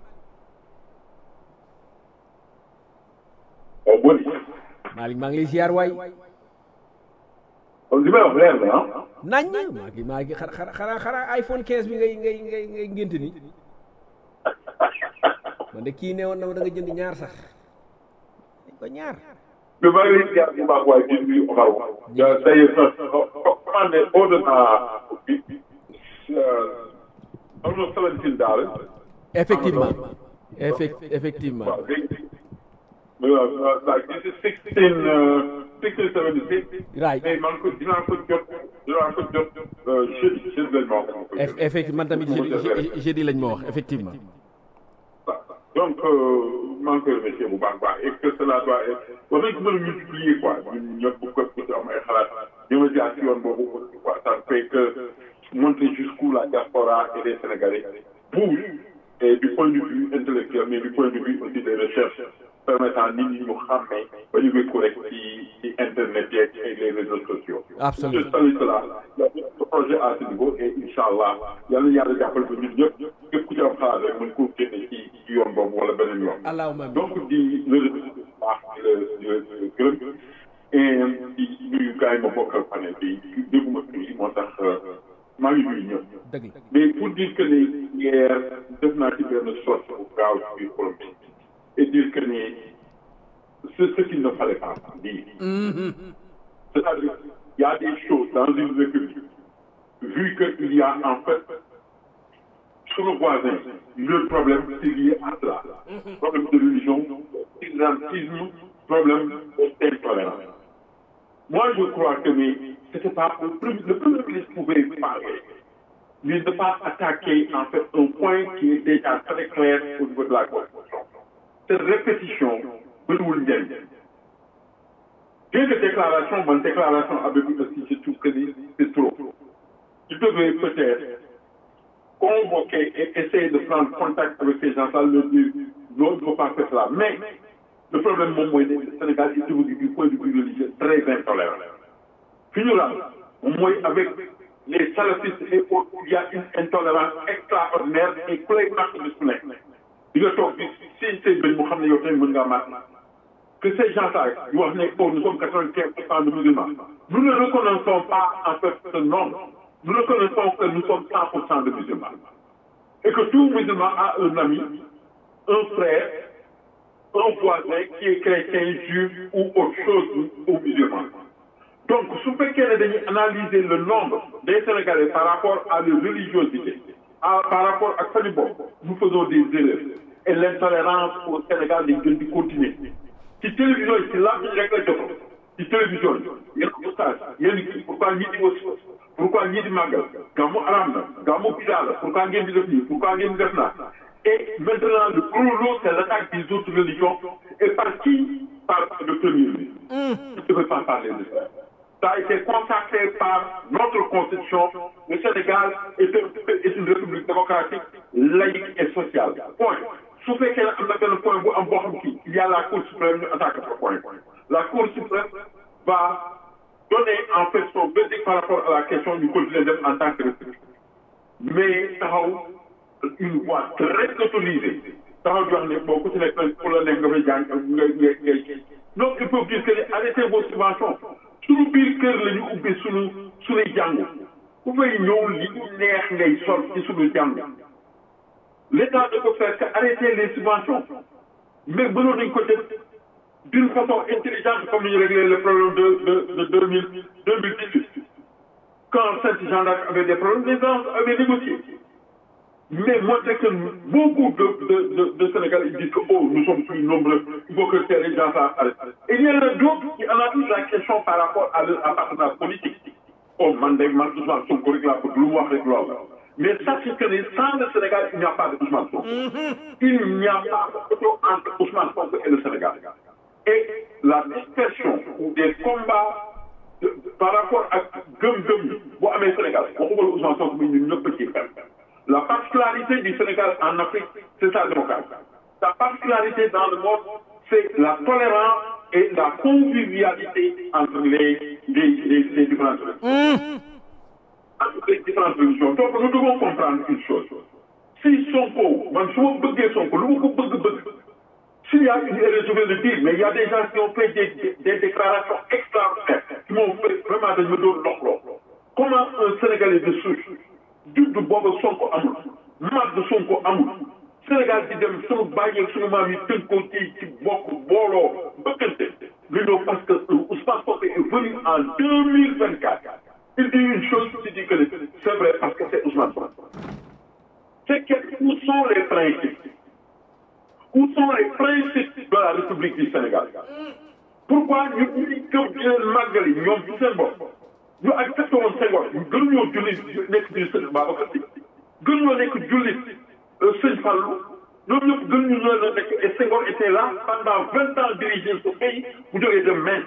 Malick maa ngi lay ziar waay li may wax leer na ah. nañ maa ngi maa ngi xara xara xara iPhone 15 bi ngay ngay ngay ngay ngént ni man de kii ne woon na ma da nga jënd ñaar sax dañ ko ñaar mais maa ngi lay ziar bu baax waaye di nuyu Omar Wa. tey commandé ordre naa bi am na seventeen daal. effectivement effect effectivement waaw léegi waaw waaw this is sixteen sixteen seventy six. right mais man ko dinaa ko jot dinaa ko jot jeudi jeudi lañ ma wax. effectivement man tamit jeudi jeudi lañ ma wax effectivement. donc maa ngi koy remercier bu baax baax et que cela doit être war nañ ko mën a multiplier quoi ñun ñëpp bu ko ku ci am ay xalaat ñu ngi jaar ci yoon boobu aussi quoi ça fait que montrer jusqu'où la diaspora et les Sénégalais bougent et du point de vue intellectuel mais du point de vue aussi des recherches permettant nit ñi ñu xàmmee ba ñu wékku rek ci ci internet yeeg et les réseaux sociaux. absolument je salue cela il y a beaucoup de projets à ce niveau et incha allah yal na yàlla jàppale ko ñun ñëpp képp ku ci am xalaat rek mën koo génne ci ci yoon boobu wala beneen yoon. allahumma donc di le bu baax di la di la gërëm et di nuyu gars yi ma bokkal panel bi dégguma tuuti moo tax maa ngi nuyu ñëpp. dëgg la mais pour dire que ni hier def naa ci benn sorte bu gaaw ci biir forum bi et dire que ni c'est ce qu'il ne fallait pas dire. c'est-à-dire il y a des choses dans une république vu qu'il y a en fait sur le voisin, le problème c'est lié à cela. Problème de religion, islamisme, problème d'intolérance. Moi, je crois que mais c'était pas le premier, le premier ministre pouvait parler, mais ne pas attaquer en fait un point qui est déjà très clair au niveau de la Constitution. Cette répétition, bëriwul njëriñ. Bien que déclaration, bonne déclaration avec aussi, je trouve que c'est trop. Il devait peut-être convoquer et essayer de prendre contact avec ces gens-là, leur dire non, il ne faut pas faire cela. Mais le problème, mon moi, le Sénégal est devenu du point de vue religieux très intolérant. Fini là, moi, avec les salafistes et autres, il y a une intolérance extraordinaire et clairement disponible. Il y a tout, si c'est Ben Mohamed Yotin Mungamat, que ces gens-là, nous sommes 95% de musulmans, nous ne reconnaissons pas en fait ce nombre. Nous reconnaissons que nous sommes 100% de musulmans. Et que tout musulman a un ami, un frère, un voisin qui est chrétien, juif ou autre chose ou musulman. Donc, si vous pouvez analyser le nombre des Sénégalais par rapport à leur religiosité, à, par rapport à Salibon, nous faisons des erreurs. Et l'intolérance au Sénégal est de continuer. Si télévision, c'est là que je règle ci télévision yéen oustaz yéen kii pourquoi ñii di aussi pourquoi ñii di màggal gàmmu aram na gàmmu bidaa la pourquoi ngeen di def nii pourquoi ngeen di def naa et maintenant le gros lot c'est l'attaque des autres religions et par qui par le premier ministre je ne veux pas parler de ça ça a été consacré par notre constitution le Sénégal est, un, est une république démocratique laïque et sociale point su fekkee am na benn point bu am boo xam kii il y a la cour suprême ñu attaque ce point la cour suprême va donner en fait son verdict par rapport à la question du continuer dem en tant que république mais taxaw une voix très autorisée taxaw di wax ne boo ku ci nekk pour la nekk nga fay jàng nga nga ngay donc il faut dire que ne arrêtez vos subventions suñu biir kër la ñu ubbi suñu suñuy jàng ku fay ñëw li neex ngay sol ci suñu jàng l'État ne peut faire qu'arrêter les subventions mais mënoon nañ ko def d'une façon intelligente comme ni ñu réglé le problème de de de deux mille deux mille dix-huit quand Saint Jean d'Arc avait des problèmes les gens avaient négocié mais montrer que beaucoup de de de de Sénégalais ils disent que oh nous sommes plus nombreux il faut que les gens s'arrêtent et il y en a d'autres qui analysent la question par rapport à leur appartenance politique oh man de man Ousmane Sonko rek laa bëgg lu mu wax rek loolu mais sachez que sans le Sénégal il n'y a pas de Ousmane Sonko il n'y a pas de photo entre Ousmane Sonko et le Sénégal et la dispersion ou des combats de, de, par rapport à gëm-gëm bu amee Sénégal waxuma la Ousmane Sonko bi ñun ñëpp ci xem la particularité du Sénégal en Afrique c'est sa démocratie sa particularité dans le monde c'est la tolérance et la convivialité entre les les les, les différentes religions entre les différentes religions donc nous devons comprendre une chose si Sonko man su ma bëggee Sonko lu ma ko bëgg-bëgg s'il y a une erreur je vais le dire mais il y a des gens qui ont fait des des, des déclarations extraordinaires qui m'ont fait vraiment dañ ma doon loxloo comment un Sénégalais de souche judd booba Sonko amul mag de Sonko amul Sénégal di dem sunu bàyyi sunu maam yi tënkoo ci ci bokk booloo bëggante lu ñëw parce que Ousmane Sonko est venu en deux mille vingt quatre il dit une chose il dit que c'est vrai parce que c'est Ousmane Sonko c'est que où sont les principes où sont les principes de la République du Sénégal pourquoi ñu ñuy gëm di leen màggali ñoom ci seen bopp ñu accepté woon Senghor gën ñoo jullit nekk jullit sëñ Babacar Si gën ñoo nekk jullit sëñ Fallou ñoom ñëpp gën ñu ñoo nekk et Senghor était là pendant vingt ans diriger ce pays bu jógee dem main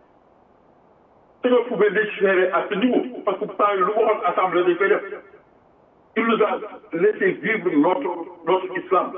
Senghor pouvait légiférer à ce niveau parce que temps lu waxoon assemblée dañ koy def il nous a laissé vivre notre notre islam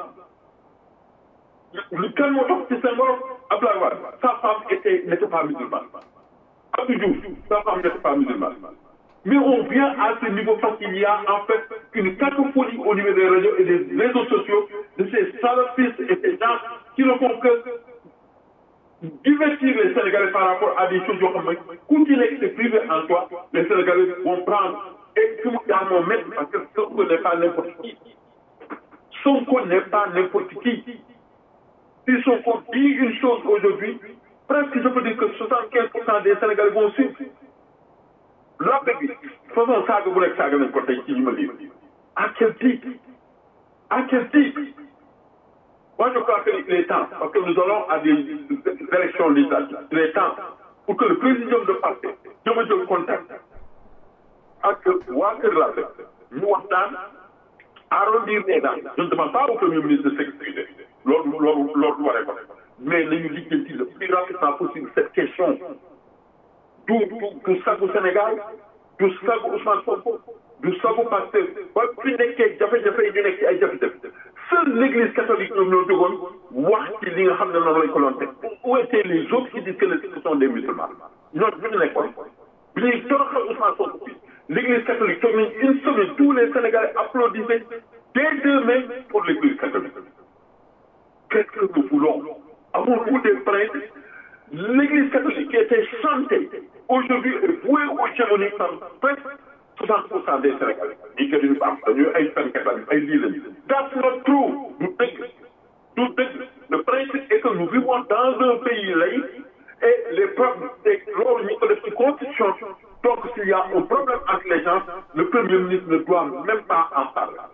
lu kan moo tax ci Senghor Abdoulaye Wade sa femme était n'était pas musulmane Abdou Diouf sa femme n'était pas musulmane mais on vient à ce niveau parce qu'il y a en fait une cacophonie au niveau des radios et des réseaux sociaux de ces salafistes et ces gens qui ne font que divertir les Sénégalais par rapport à des choses yoo xam ne ku ci nekk c'est privé en toi les Sénégalais vont prendre et tout dans mon maître parce que Sonko n'est pas n'importe qui Sonko n'est pas n'importe qui si Sonko dit une chose aujourd'hui presque je peux dire que 75% des Sénégalais vont suivre l'abbé bi façon saaga bu nekk saaga nañ ko tey ci ñu ma lire à quel titre à quel titre moi je crois qu'il est temps parce que nous allons à des élections législatives il est temps pour que le président de parti jëma jël contact ak waa Kër Labe ñu waxtaan arrondir les dents je ne demande pas au premier ministre de s'excuser loolu loolu loolu waree ko mais nañu lijjanti le plus rapidement possible cette question du du du sagu Sénégal du sagu Ousmane Sonko du sagu Pastef ba fi nekkee jafe-jafe yi ñu nekk ci ay jafe-jafe seule l'église catholique ñoom ñoo jógoon wax ci li nga xam ne noonu lañ ko doon teg où étaient les autres qui disent que ce sont des musulmans ñoom bu ñu nekkoon bi ñuy toroxal Ousmane Sonko bi l'église catholique toog nañ une semaine tous les Sénégalais applaudissaient des deux mains pour l'église catholique qu'est-ce que nous voulons avons-nous des prêtres l'église catholique qui était chantée aujourd'hui est vouée aux hégémonies par presque 60 pour cent des Sénégalais ñi que duñu baax dañuy ay fenkat lañu ay lii lañu that's not true du dëgg du dëgg le principe est que nous vivons dans un pays laïque et les problèmes loolu ñu ko def ci constitution donc s'il y a un problème entre les gens le premier ministre ne doit même pas en parler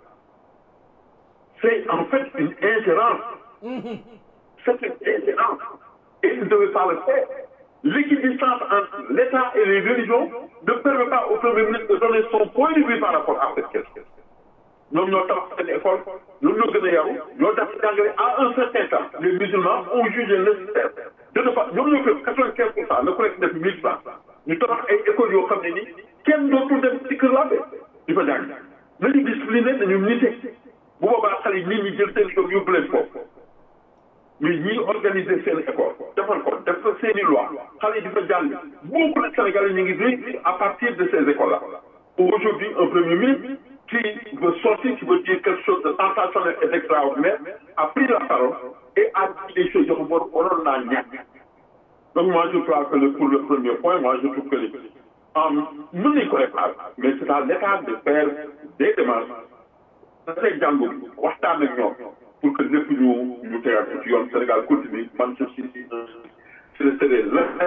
c'est en fait une ingérence c'est une ingérence et il ne devait pas le faire l'équidistance entre l'État et les religions ne permet pas au premier ministre de donner son point de vue par rapport à cette question ñoom ñoo tabax seen école ñoom ñoo gën a yaru ñoo def jàngale à un certain temps les musulmans ont jugé nécessaire de ne pas ñoom ñoo gën quatre-vingt-quinze pour cent na ku nekk def mille francs ñu tabax ay écoles yoo xam ne ni kenn dootul dem ci kër laabe di fa jàng nañu discipliné nañu nite bu boobaa xale yi nit ñi jël seen doom yóbbu leen foofu mais ñi organiser seen école defal ko def ko seen i loi xale yi di fa jàng beaucoup de Sénégalais ñu ngi réussir à partir de ces écoles là aujourd'hui un premier ministre qui veut sortir qui veut dire quelque chose de sensationnel et d'extraordinaire a pris la parole et a dit des choses yoo xam ne waroon naa ñàkk donc moi je crois que le pour le premier point moi je trouve que les mën nañu ko réparer mais c'est à l'État de faire des démarches dafay jàngu waxtaan ak ñoom pour que lépp ñu ñu tegaat ko ci yoon Sénégal continue man je suis c'est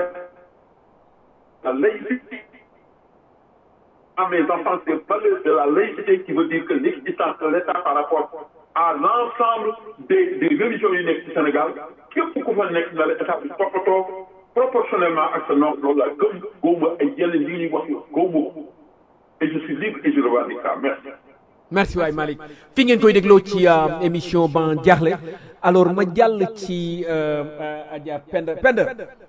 la laïcité à mes enfants c'est valeur de la laïcité qui veut dire que l'existence de l'État par rapport à l'ensemble des des religions yu nekk ci Sénégal képp ku fa nekk na la état bi toppatoo proportionnellement ak sa nom loolu la gëm góob ay yenn li ñuy wax góob et je suis libre et je revendique ça merci. merci waay Malick fi ngeen koy dégloo ci émission ban jaaxle alors ma jàll ci Adja Penda Penda.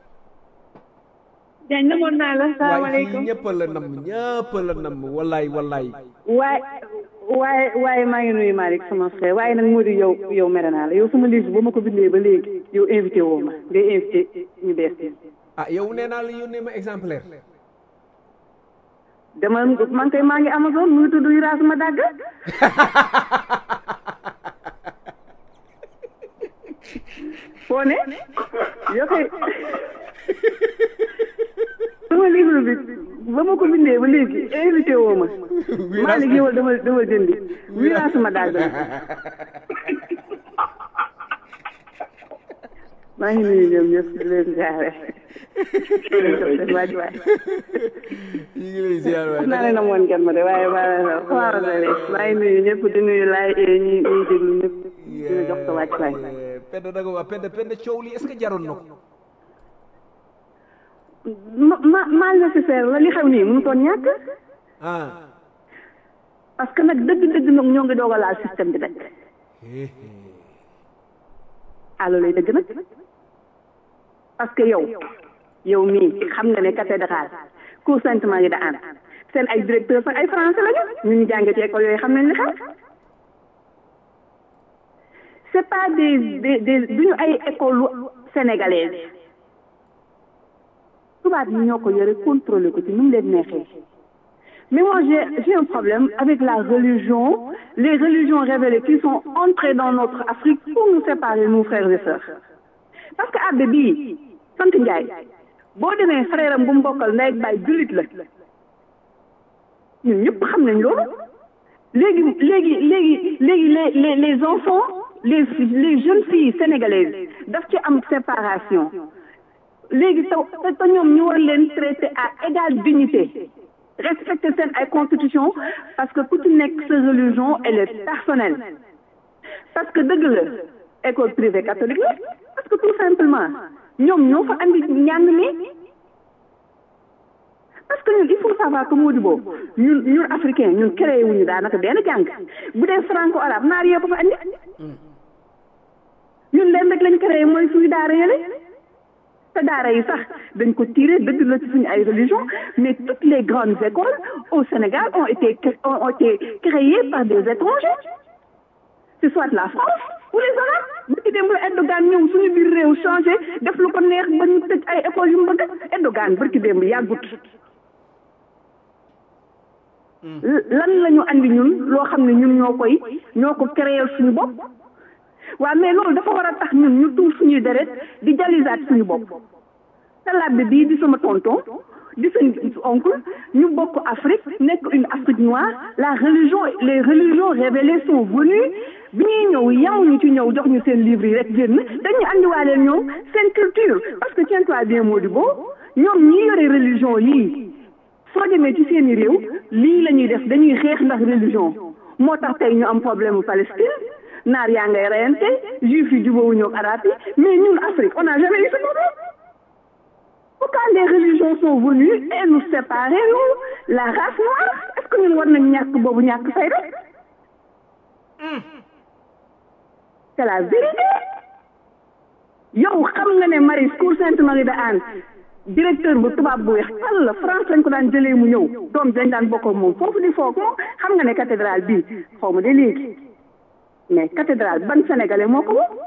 Diagne namoon naa la waaye salaamaaleykum fii ñëpp la nam ñëpp la nam wallaay wallaay. waaye waaye waaye maa ngi nuyu Malick sama frère waaye nag moo di yow yow mere naa la yow sama liste ba ma ko bindee ba léegi yow invité woo ma ngay invité ñu bees ñi ah yow nee naa la yónnee ma exemplaire. dama man kay maa ngi Amazon mu ngi tudd Yura sama dàgg foo ne yoo koy sama livre bi ba ma ko bindee ba léegi invité woo ma maa ngi ñëwal dama dama jëndi Yura sama dàgg la maa ngi nuyu ñoom ñëpp di leen jaare seen waaj waay ñu ngi lay ziar waay xam naa ne na moon ngeen ma de waaye maa xawaara la rek maa ngi nuyu ñëpp di nuyu laay ñi ñuy déglu ñëpp dina jox sa wàcc waay Penda da nga wax Penda Penda coow li est-ce que jaroon na ko. ma ma mal nécessaire la li xew nii mënu toon ñàkk ah. parce que nag dëgg-dëgg nag ñoo ngi doog a laal système bi nag allo lay dëgg nag parce que yow yow mii xam nga ne cathédrale cour Sainte-Marie de Anne seen ay directeur sax ay français lañu ñu ñu jàngee ci école yooyu xam nañ li xew c'est pas des des des duñu ay école sénégalaise tubaab yi ñoo ko yore contrôler ko ci nu mu leen neexee mais moi j'ai j'ai un problème avec la religion les religions révélées qui sont entrées dans notre Afrique pour nous séparer nous frères et sœurs parce que abbé bii sant Njaay boo demee frère am bu mu bokkal ndey ak baay jullit la ñun ñëpp xam nañ loolu léegi léegi léegi léegi les les les enfants les les jeunes filles sénégalaises daf ci am séparation léegi taw te ñoom ñu war leen traiter à égale dignité respecter seen ay constitution parce que ku ci nekk sa religion elle est personnelle parce que dëgg la école privée catholique la parce que tout simplement ñoom ñoo fa andi njàng mi parce que ñun il faut savoir que moo di boobu ñun ñun africain ñun créé wuñu daanaka benn jàng bu dee franco arabe naar yee ko fa andi ñun leen rek lañ créé mooy suñu daara yële te daara yi sax dañ ko tiré dëgg la ci suñu ay religion mais toutes les grandes écoles au Sénégal ont été ont été créées par des étrangers c'est soit la France ou les Arabes bu ci dem la Erdogan ñëw suñu biir réew changé def lu ko neex ba ñu tëj ay écoles yu mu bëgg Erdogan barki démb yàggut lan la ñu andi ñun loo xam ne ñun ñoo koy ñoo ko créer suñu bopp waaw mais loolu dafa war a tax ñun ñu tuur suñuy deret di jalisaat suñu bopp te labbe bii di sama tonton di seen oncle ñu bokk Afrique nekk une Afrique noire la religion les religions révélées sont venues bi ñuy ñëw yamuñu ci ñëw jox ñu seen livre yi rek génn dañuy andiwaaleel ñoom seen culture parce que tiens-toi bien Modibo ñoom ñi yore religion yii soo demee ci seeni réew lii la ñuy def dañuy xeex ndax religion moo tax tey ñu am problème mu Palestine naar yaa ngay reyante juif yi jubóowuñu ak arab yi mais ñun Afrique on n'a jamais eu ce problème pourquoi les religions sont venues et nous séparer nous la race noire est-ce que ñun war nañ ñàkk boobu ñàkk fayda c'est la vérité yow xam nga ne Marie Cour Sainte-Marie de Anne directeur bu tubaab bu weex tal la France lañ ko daan jëlee mu ñëw doom dañ daan bokk ak moom foofu di foog moom xam nga ne cathédrale bii xaw ma de léegi mais cathédrale ban sénégalais moo ko moom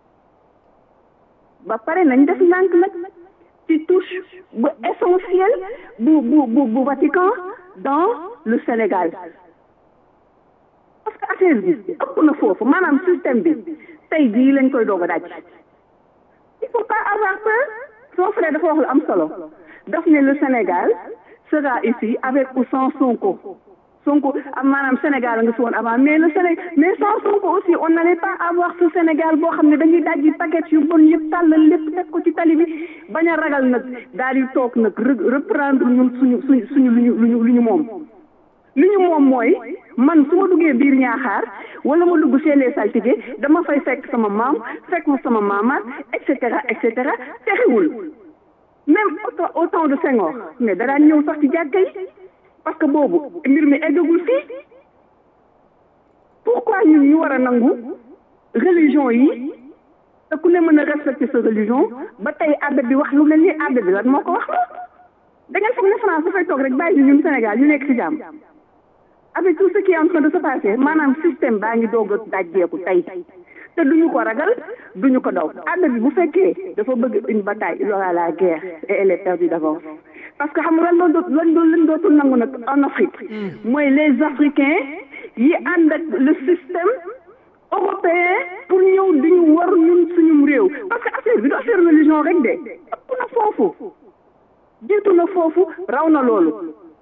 ba pare nañ def ndànk nag ci touche bu essentiel bu bu bu bu Vatican dans le Sénégal parce que affaire bi ëpp na foofu maanaam système bi tey jii lañ koy doog a daj il faut pas avoir peur son frère dafa wax lu am solo daf ne le Sénégal sera ici avec ou sans Sonko Sonko am maanaam Sénégal nga fi woon avant mais le Sénégal mais sans Sonko aussi on n'allait pas avoir ce Sénégal boo xam ne dañuy dajji paquet yu bon yëpp tàllal lépp teg ko ci tali bi bañ a ragal nag daal di toog nag reprendre ñun suñu suñu suñu lu ñu lu ñu lu ñu moom li ñu moom mooy man su ma duggee biir ñaaxaar wala ma dugg chez les saltige dama fay fekk sama maam fekk ma sama maamaat et cetera et cetera texewul même au temps de Senghor mais daraan ñëw sax ci jàkka yi parce que boobu mbir mi eggagul fii pourquoi ñun ñu war a nangu religion yi te ku ne mën a respecter sa religion ba tey abbé bi wax lu mel ni abbé bi lan moo ko wax da ngeen foog ne France dafay toog rek bàyyi ñun Sénégal ñu nekk ci jàmm avec tout ce qui est en train de se passer maanaam système baa ngi doog a dajjeeku tey te duñu ko ragal duñu ko daw àdd bi bu fekkee dafa bëgg une bataille il aura la guerre et elle est perdue d'avance parce que xam nga lan doon lan doon lan dootul nangu nag en Afrique mooy les Africains yi ànd ak le système européen pour ñëw diñu war ñun suñum réew parce que affaire bi du affaire religion rek de ëpp na foofu jiitu na foofu raw na loolu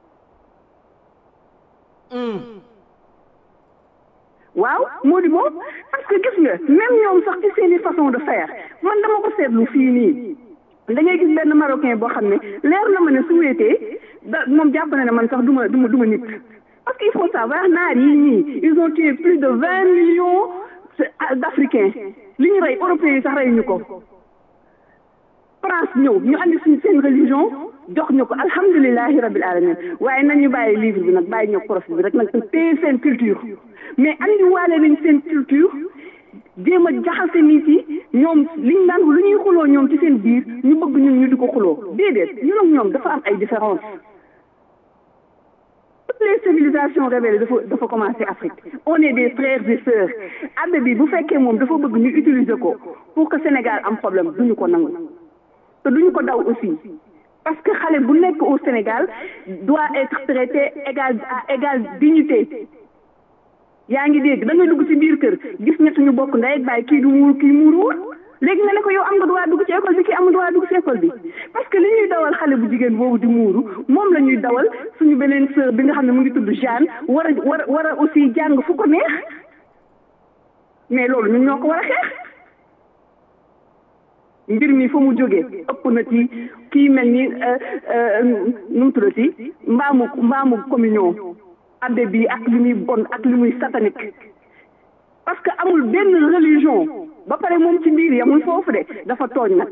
waaw moo di boobu parce que gis nga même ñoom sax ci seeni façon de faire man dama ko seetlu fii nii da ngay gis benn marocain boo xam ne leer na ma ne su wéetee da moom jàpp na ne man sax du ma du ma du ma nit parce que il faut savoir naar yi ñii ils ont tué plus de vingt millions d'africains li ñu rey européens yi sax rey ñu ko France ñëw ñu andi suñu seen religion jox ñu ko alhamdulilahi rabil alamin waaye nañu bàyyi livre bi nag bàyyi ñoo profit bi rek nag téye seen culture mais andi waale nañ seen culture jéem a jaxase nit yi ñoom liñ daan lu ñuy xuloo ñoom ci seen biir ñu bëgg ñun ñu di ko xuloo déedéet ñun ak ñoom dafa am ay différence toutes les civilisations révélées dafa dafa commencé Afrique on est des frères et sœurs abbé bi bu fekkee moom dafa bëgg ñu utiliser ko pour que Sénégal am problème duñu ko nangu te duñu ko daw aussi parce que xale bu nekk au Sénégal doit être traité égal à égale dignité yaa ngi dégg da ngay dugg ci biir kër gis ñett ñu bokk ndey ak baay kii du muur kii muuruwul léegi nga ne ko yow am nga droit dugg ci école bi kii amul droit dugg ci école bi parce que li ñuy dawal xale bu jigéen boobu di muuru moom la ñuy dawal suñu beneen sœur bi nga xam ne mu ngi tudd Jeanne war a war a war a aussi jàng fu ko neex mais loolu ñun ñoo ko war a xeex mbir mi fa mu jógee ëpp na ci kii mel ni nu mu tuddati mbaamu mbaamu communion abbé bi ak li muy bon ak li muy satanique parce que amul benn religion ba pare moom ci biir yamul foofu de dafa tooñ nag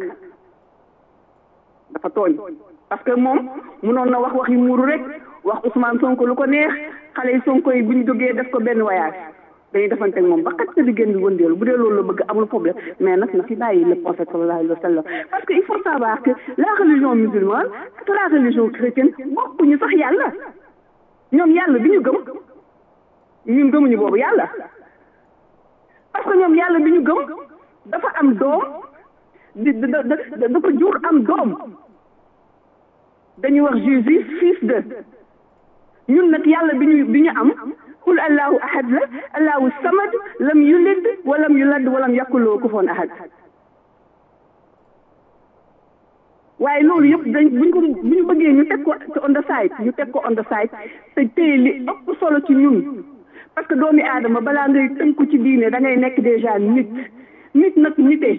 dafa tooñ parce que moom munoon na wax wax yi muuru rek wax Ousmane Sonko lu ko neex xale yi Sonko yi bu ñu jógee def ko benn voyage dañuy defante ak moom ba xaj na di génn di wëndeelu bu dee loolu la bëgg amul problème mais nag na fi bàyyi le prophète sallallahu alayhi wa sallam parce que il faut savoir que la religion musulmane ak la religion chrétienne bokkuñu sax yàlla ñoom yàlla bi ñu gëm ñun gëmuñu boobu yàlla parce que ñoom yàlla bi ñu gëm dafa am doom di da da dafa jur am doom dañuy wax Jésus fils de ñun nag yàlla bi ñu bi ñu am qul allahu ahad la allahu samad lam yulid walam yulad walam yakkuloo kufoon ahad waaye loolu yëpp dañ buñ ko bu ñu bëggee ñu teg ko on the side ñu teg ko on the side te téye li ëpp solo ci ñun parce que doomi aadama balaa ngay tënku ci diine da ngay nekk déjà nit nit nag nitee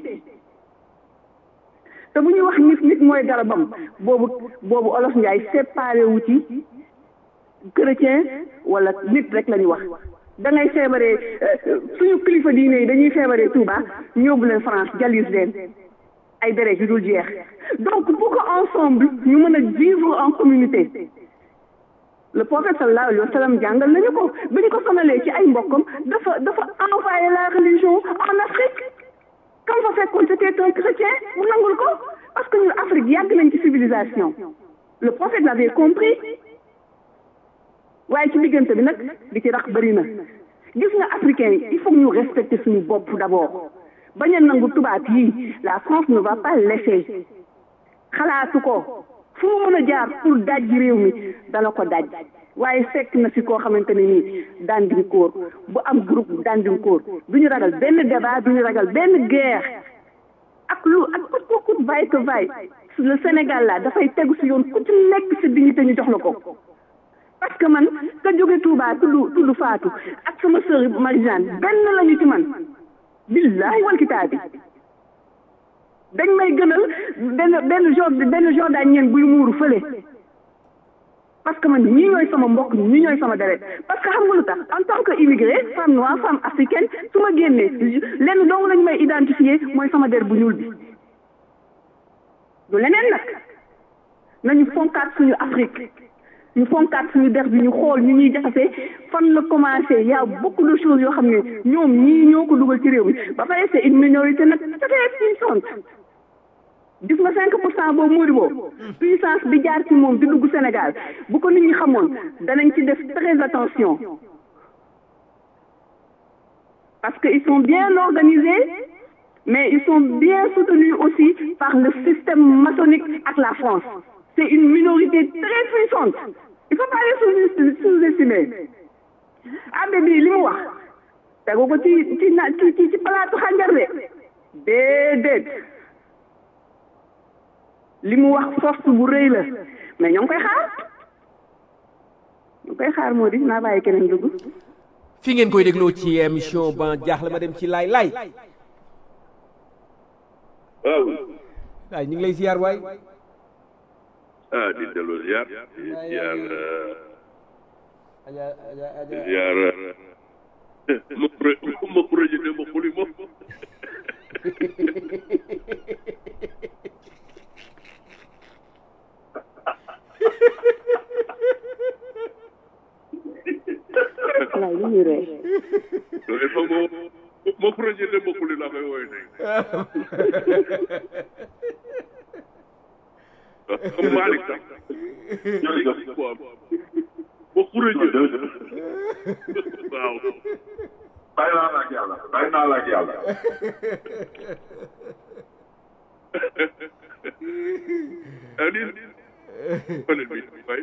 te bu ñuy wax nit nit mooy garabam boobu boobu olof njaay séparé wu ci chrétien wala nit rek la ñuy wax da ngay feebaree suñu kilifa diine yi dañuy feebaree Touba ñóbbu leen France jalis leen ay deret yu dul jeex donc pour que ensemble ñu mën a vivre en communauté le prophète sallallahu alayhi wa sallam jàngal nañu ko bi ñu ko sonalee ci ay mbokkam dafa dafa envoyé la religion en Afrique comme fa fekkoon c'était un chrétien mu nangul ko parce que ñun Afrique yàgg nañ ci civilisation le prophète l'avait compris waaye ci diggante bi nag di ci rax bëri na gis nga africain yi il faut ñu respecter suñu bopp d'abord bañ a nangu tubaab yi la France ne va pas laisser xalaatu ko fu mu mën a jaar pour daj réew mi dana ko daj waaye fekk na si koo xamante ne nii dandinkoor bu am groupe dandinkoor du ñu ragal benn débat du ñu ragal benn guerre ak lu ak ku ku vaille que vaille le Sénégal la dafay tegu si yoon ku ci nekk si dignité ñu jox la ko parce que man ka jóge Touba tudd tudd Fatou ak sama sœur Marie-Jeanne benn lañu ci man billahi wal kitaabi dañ may gënal benn benn jour benn jour daañ ñeen buy muuru fële parce que man ñii ñooy sama mbokk ñii ñooy sama deret parce que xam nga lu tax en tant que immigré femme noire femme africaine su ma génnee lenn dong lañ may identifier mooy sama der bu ñuul bi du leneen nag nañu fonkaat suñu Afrique ñu fonkaat suñu der bi ñu xool ñu ñuy jaxase fan la commencé y a beaucoup de choses yoo xam ne ñoom ñii ñoo ko dugal ci réew mi ba pare c'est une minorité nag très puissante gis nga cinq pour cent boobu moo di boobu puissance bi jaar ci moom di dugg Sénégal bu ko nit ñi xamoon danañ ci def très attention parce que ils sont bien organisés mais ils sont bien soutenus aussi par le système maçonnique ak la France c'est une minorité très puissante il faut pas les sous-estimer abbé bi li mu wax tegu ko ci ci na ci ci ci palaatu xànjar de déedéet li mu wax force bu rëy la mais ñoo ngi koy xaar ñoo ngi koy xaar moo di naa bàyyi keneen dugg fi ngeen koy dégloo ci émission ban jaaxle ma dem ci laay laay waaw waay ñu ngi lay ziar waay ah di delloo ziar di ziar di ziar ma pro ma projet ma xuli moom lay li ñuy ree il faut ma ma projet ma xuli laa koy woowee tey comme Malick sax jërëjëf quoi ba projet waaw bàyyi naa la ak yàlla bàyyi naa la ak yàlla ani fane bi waay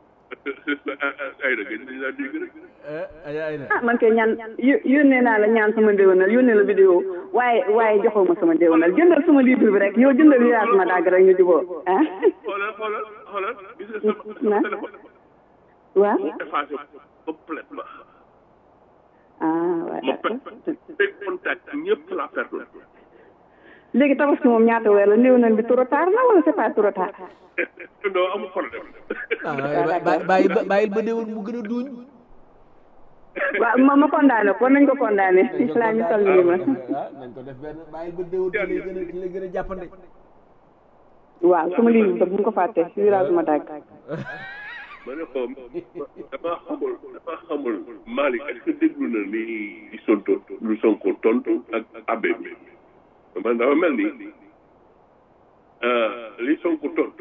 ay da gën dañ laa dégg rek ah man kay ñaan yó- yónnee naa la ñaan sama ndéwénal yónnee la vidéo waaye waaye joxoo ma sama ndéwénal jëndal sama livre bi rek yow jëndal yaa sama dàgg rek ñu juboo ah xoolal xoolal xoolal gis nga sama sama téléphone waaw mu effacé complètement ah waaw ma d'accord pe contact ñëpp la perdre léegi tabaski moom ñaata weer la néew nañ bi trop tard na wala c'est pas trop tard non amul problème ah bàyyi ba bàyyil ba déwén mu gën a duuñ waaw ma ma condamné ko nañ ko condamné laa ñu toll nii ma ah nañ ko def benn bàyyil ba déwén ci lay gën a ci lay gën a jàppande waaw sama lii bu ñu ko fàtte virage ma dagg ma ne ko damaa xamul damaa xamul Malick est-ce que déglu na li li sonto lu sonko tontu ak abbé bi man dafa mel ni li sonko tontu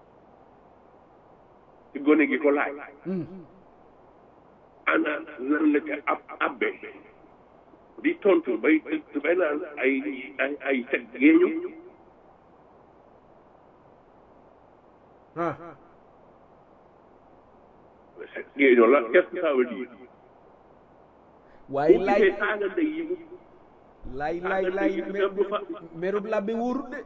ci gone gi ko laaj ana lan la ca ab abbé di tontu bay bay naan ay ay ay teg géeñu ah géeñoo la qu'est-ce que ça veut dire waaye bu laay gisee saaga ndey yi mu laay laay laay merub labbe wóorut de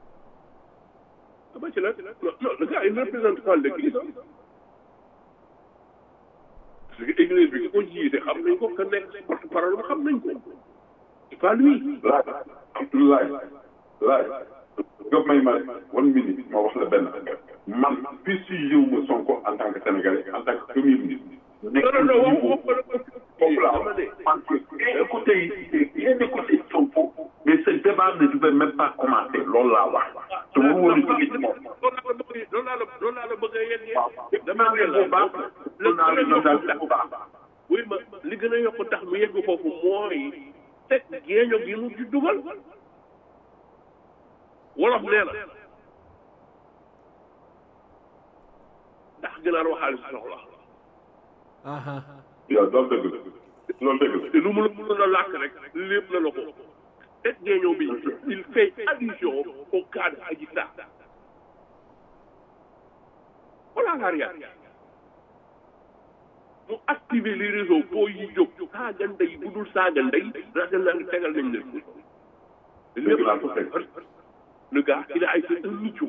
ba ci la non non le gars il représente pas l'église hein. parce que église bi ki ko jiite xam nañ ko que nekk porte parole xam nañ ko c'est pas lui laaj Abdoulaye laaj nga may ma one minute ma wax la benn affaire man fii si yow ma Sonko en tant que sénégalais en tant que premier ministre nekk non non non niveau wax wax foofu laa dama wax ne parce que bien écouté bien écouté Sonko mais ce débat ne devait même pas commencer loolu laa wax te waru woon a jóge ci moom loolu laa la bëgg loolu laa la bëgg a yeggee waaw dama naa ne leen la bu baax la naa leen gën a daal yokk bu baax oui ma li gën a yokk tax mu yegg foofu mooy teg géeño gi mu ci dugal wolof nee na ndax gënaar waxaale si soxla aha yow loolu dëgg la loolu dëgg la te lu mu la mënoon a làkk rek lépp na la ko teg géeño bi il fait allusion au cas de Adji Sarr voilà la réalité mu activer les réseaux boo yi jóg saaga ndey bu dul saaga ndey rajo naa ngi tegal nañ leen dëgg laa ko fekk le gars il a été un nicho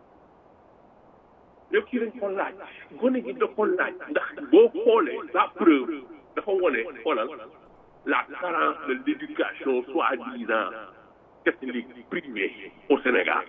lépp ci dañ ko laaj gone gi da ko laaj ndax boo xoolee la preuve dafa wone xoolal la carence de l'éducation soi-disant catholique privée au Sénégal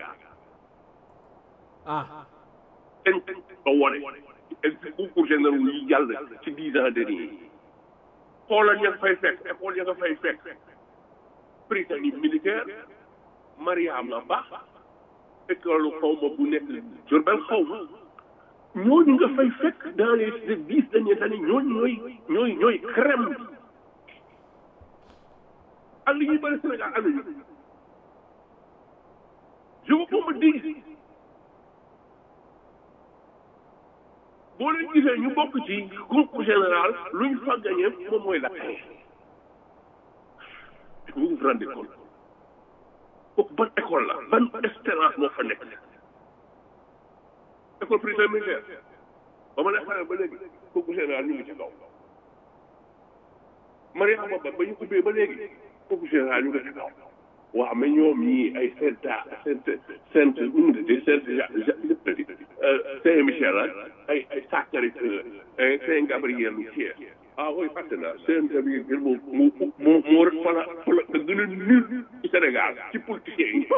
ah dañ ko wone ci concours général yi yàlla ci dix ans dernier xoolal ña nga fay fekk école ya nga fay fekk Prytanée militaire Mariama Ba école xaw ma bu nekk Diourbel xaw ma ñooñu nga fay fekk dans les dix dernières années ñooñu ñooy ñooy ñooy crème bi ak li ñuy bëri Sénégal am nañu je veux qu'on me dise boo leen gisee ñu bokk ci concours général lu ñu fa gagné moom mooy la vous vous rendez compte kooku ban école la ban espérance moo fa nekk école primaire militaire ba ma ne xale ba léegi concours général ñu ngi ci kaw Mariama Ba ba ñu ubbee ba léegi concours général ñu ngi ci kaw waaw mais ñoom ñii ay Saint Saint Saint unité Saint Saint Michel ak ay ay Sacré-Cœur ay Saint Gabriel ou Thiers ah oui fàtte naa Saint Gabriel moom moo moo moo fa la fa la gën a nul ci Sénégal ci politiciens yi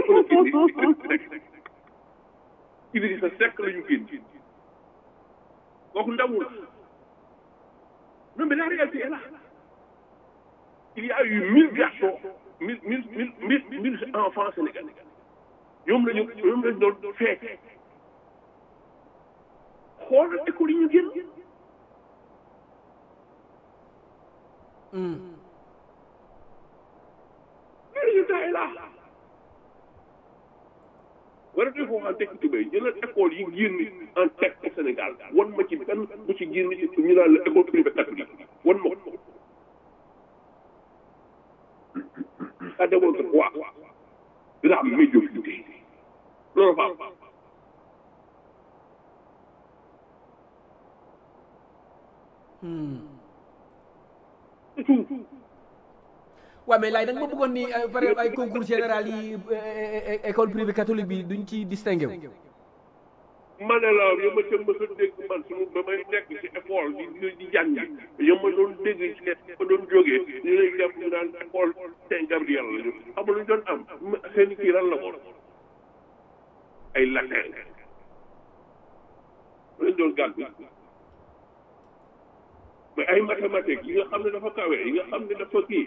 Idrissa Seck la ñu génn kooku ndawul non mais la réalité est là il y a eu mille garçons mille mille mille mille mille enfants sénégalais ñoom la ñu ñoom la ñu doon fekk xoolal école yi ñu génn le résultat est là war a def foo xam tekki tubéy jëlal école yi génn en tête au Sénégal wan ma ci benn bu ci génn ñu naan la école privée catholique wan ma ko ça démontre quoi la médiocrité loolu fa am c'est tout waaw mais laay da nga ma bëggoon ni euh, par exemple ay concours général yi euh, é- école privée catholique bi duñ ci distingué wu ma ne la yow ma ca mës a dégg man suñu ba may nekk ci école di di jàng yow ma doon dégg ci ma doon jógee ñu lay def ñu naan école Saint Gabriel la ñu xamul lu ñu doon am seen kii lan la woon ay latin lañ doon gàll mais ay mathématiques yi nga xam ne dafa kawe yi nga xam ne dafa kii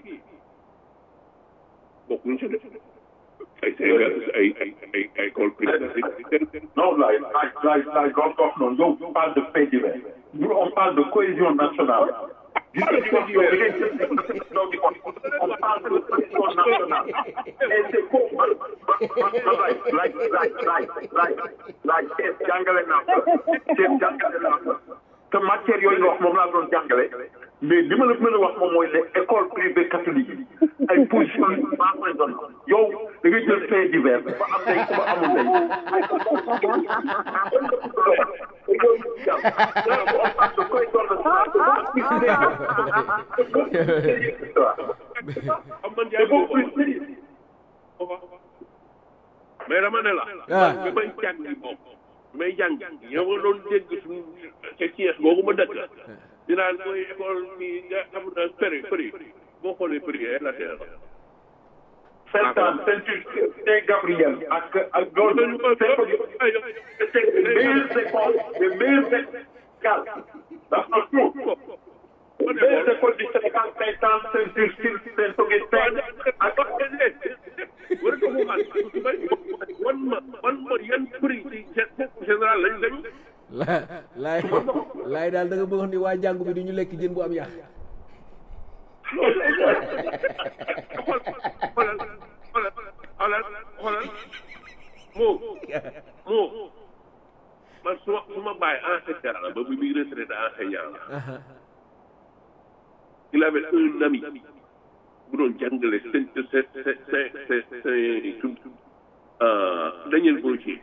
bokkuñ ci def ay ay ay ay ay école privée Non, là, là, là, là, non, non, non, non, on parle de faits divers. Nous, on parle de cohésion nationale. On parle de cohésion nationale. Et c'est pour like, like, like, like, like, like, chef jàngale naa ko. Chef jàngale naa ko. te matière yooyu nga wax moom laa doon jàngale mais li ma la mën a wax moom mooy les écoles privées catholiques yi ay position yu baax lañ doon yow da ngay jël fait divers ba am tey ba amul tey xam man jaay boobu mais dama ne la. man bi may jàng moom bi may jàng yow nga doon dégg suñu ca Thiès googu ma dëkk. dinaan mooy école bi nga xam ne péri péri boo xoolee péri ay la terre. Saint-Anne, Saint-Juste, Saint-Gabriel ak ak loolu c'est les meilleures écoles les meilleures écoles dans le tout les meilleures écoles du Sénégal Saint-Anne, Saint-Juste, Saint-Augustin ak war ko mu wan ma wan ma yan prix ci général lañ lañu la laay laay daal da nga bëgg wax ni waa jàngu bi du ñu lekk jën bu am yàq xool xoolal xoolal xoolal xoolal moo moo man su ma su ma bàyyi enseignant la ba bi muy retraité enseignant la il avait un ami bu doon jàngale seen seen seen seen seen Daniel Brottier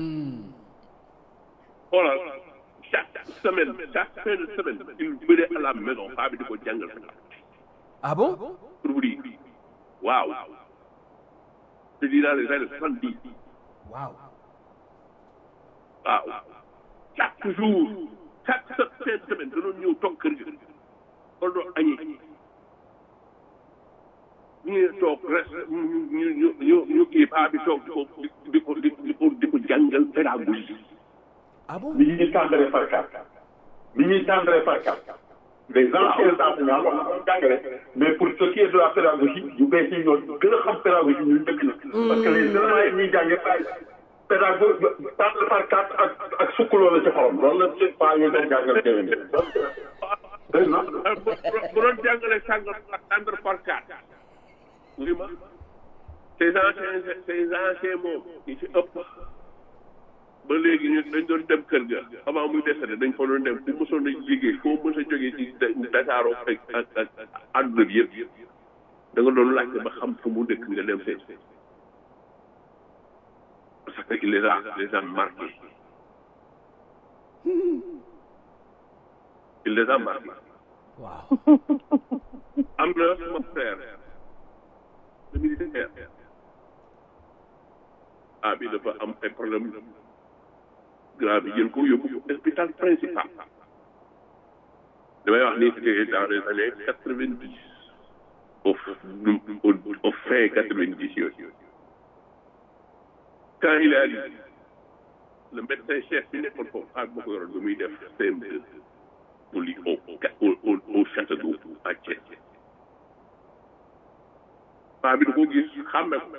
xoolal chaque semaine chaque fin de semaine il venait à la maison paa bi di ko jàngal ah bon pour vous dire waaw je dis dans les années soixante dix waaw waaw chaque jour chaque fin de semaine da doon ñëw toog kër ga kon doon añee ñu ngi toog res ñu ñu ñu ñu ñu kii paa bi toog di ko di ko di ko di ko jàngal pédagogie ah bon ni ñuy tendre par carte ni ñuy tendre par carte les anciens enseignants wax na doon jàngale mais pour ce qui est de la pédagogie yu bees yi ñoo gën a xam pédagogie ñun dëkk na parce que les éléments yi ñuy jànge pédagogie tendre par carte ak ak sukkuloo la ci xorom loolu la seen paa yooyu doon jàngale déwén dégg na bu doon jàngale sàngal tendre par carte oui ma ces anciens ces anciens moom yi ci ëpp ba léegi ñu dañ doon dem kër ga avant muy décédé dañ fa doon dem ku mosoon a liggéey foo mos a jógee ci Dakar ak ak ak àdduna bi yëpp da nga doon laajte ba xam fu mu dëkk nga dem seet parce que il les a les a marqués il les a marqués waaw am na sama frère le militaire ah bi dafa am ay problème grave yi jël ko yóbbu hôpital principal damay wax ni c'était dans les années quatre vingt dix au au au fin quatre vingt dix yooyu quand il est arrivé le médecin chef bi nekkoon foofu ak ma ko yoroon ba muy def CM2 mu li au au au château à Thiès paa bi da ko gis xàmme ko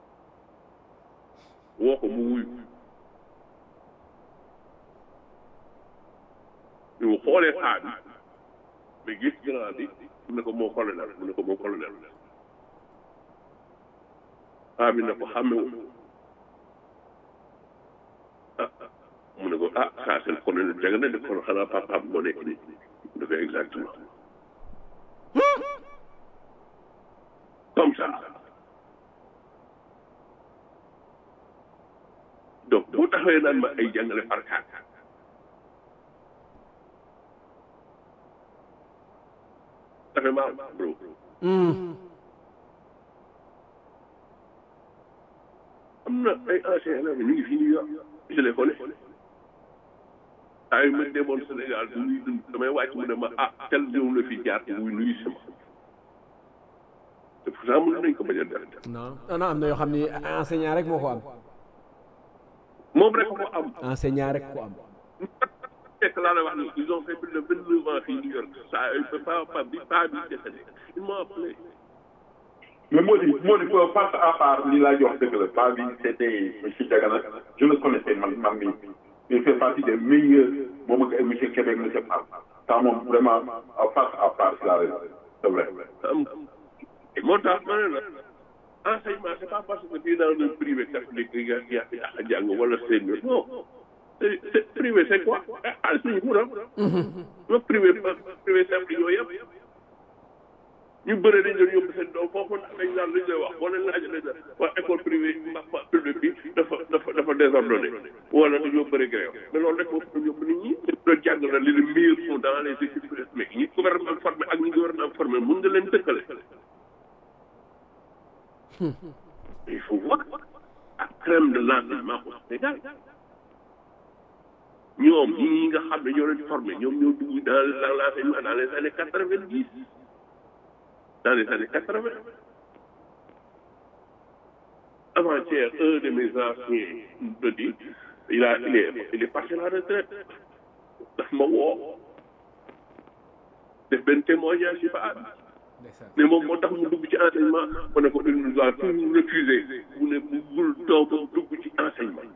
woo ko mu wuyu ñu xoolee paa bi mais gis grand bi mu ne ko moo colonel mu ne ko moo colonel paa bi ne ko xàmmewu ah mu ne ko ah saa seen colonel jàng na de kon xanaa papaam moo nekk nii mu ne ko exactement comme ça donc boo taxawee naan ma ay jàngale par carte ça fait mal bro am na ay anciens élèves ñu ngi fii New York je les connais saa yu ma demoon Sénégal du nuy dund damay wàcc mu ne ma ah tel ñëw la fi jaar muy nuyu sama te pourtant mën nañ ko bañ a def non non am na yoo xam ni enseignant rek moo ko am moom rek ko am enseignant rek ko am fekk laa la wax ni ils ont fait plus de vingt neuf ans fii New York ça pas pas bi pas bi décédé il m'a appelé mais moo di moo di face à part li laa jox dëgg la pas bi c'était monsieur Diagana je le connaissais man man mi il fait partie des meilleurs moom ak monsieur Québec monsieur Fall ça moom vraiment face à part si la c'est vrai am moo tax ma ne la enseignement c'est pas parce que fii dans le privé catholique nga yaa a jàng wala senior non c'est c'est privé c'est quoi xaalis lañu mun am ma privé privé simple yooyu yëpp ñu bëre dañ doon yóbbu seen doom foofu dañ naan lañ lay wax boo leen laajee lañ la waa école privée ma publique bi dafa dafa dafa désordonné wala dañoo bëri grève mais loolu rek moo fi yóbbu nit ñi dañ doon jàng na li le meilleur sont dans les équipes mais ñi gouvernement formé ak ñi gouvernement formé mun nga leen tëkkale il faut voir la crème de l'enseignement au Sénégal ñoom ñi nga xam ne ñoo leen formé ñoom ñoo dugg dans l'enseignement dans les années quatre-vingt-dix dans les années quatre-vingt avant-hier un de mes anciens me dit il a il est il est parti à la retraite daf ma woo def benn témoignage ci ba mais moom moo tax mu dugg ci enseignement ma ne ko il nous a toujours refusé mu ne buggul doomam dugg ci enseignement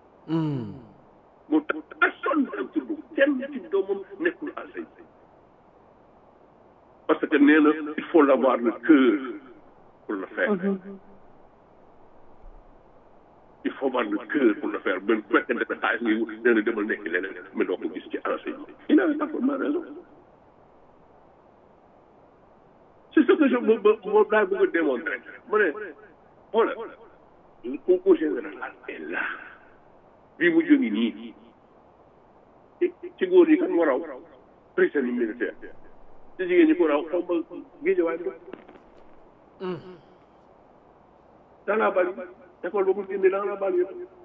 mu tax personne am ci dugg kenn ci doomam nekkul enseignement parce que nee na il faut l'avoir le cœur pour le faire il faut avoir le cœur pour le faire même fekkee ne xaalis ngay wut nee na demal nekk leneen mais doo ko gis ci enseignement il avait parfaitement raison c'est ce que je me moom daal bëgg a démontrer ma ne voilà le concours général est là bii mu jógi nii ci góor ñi kan moo raw prisonnier militaire ci jigéen ñi ko raw xaw ma géejawaay bi dans la banlieue école ba mu génne dans la banlieue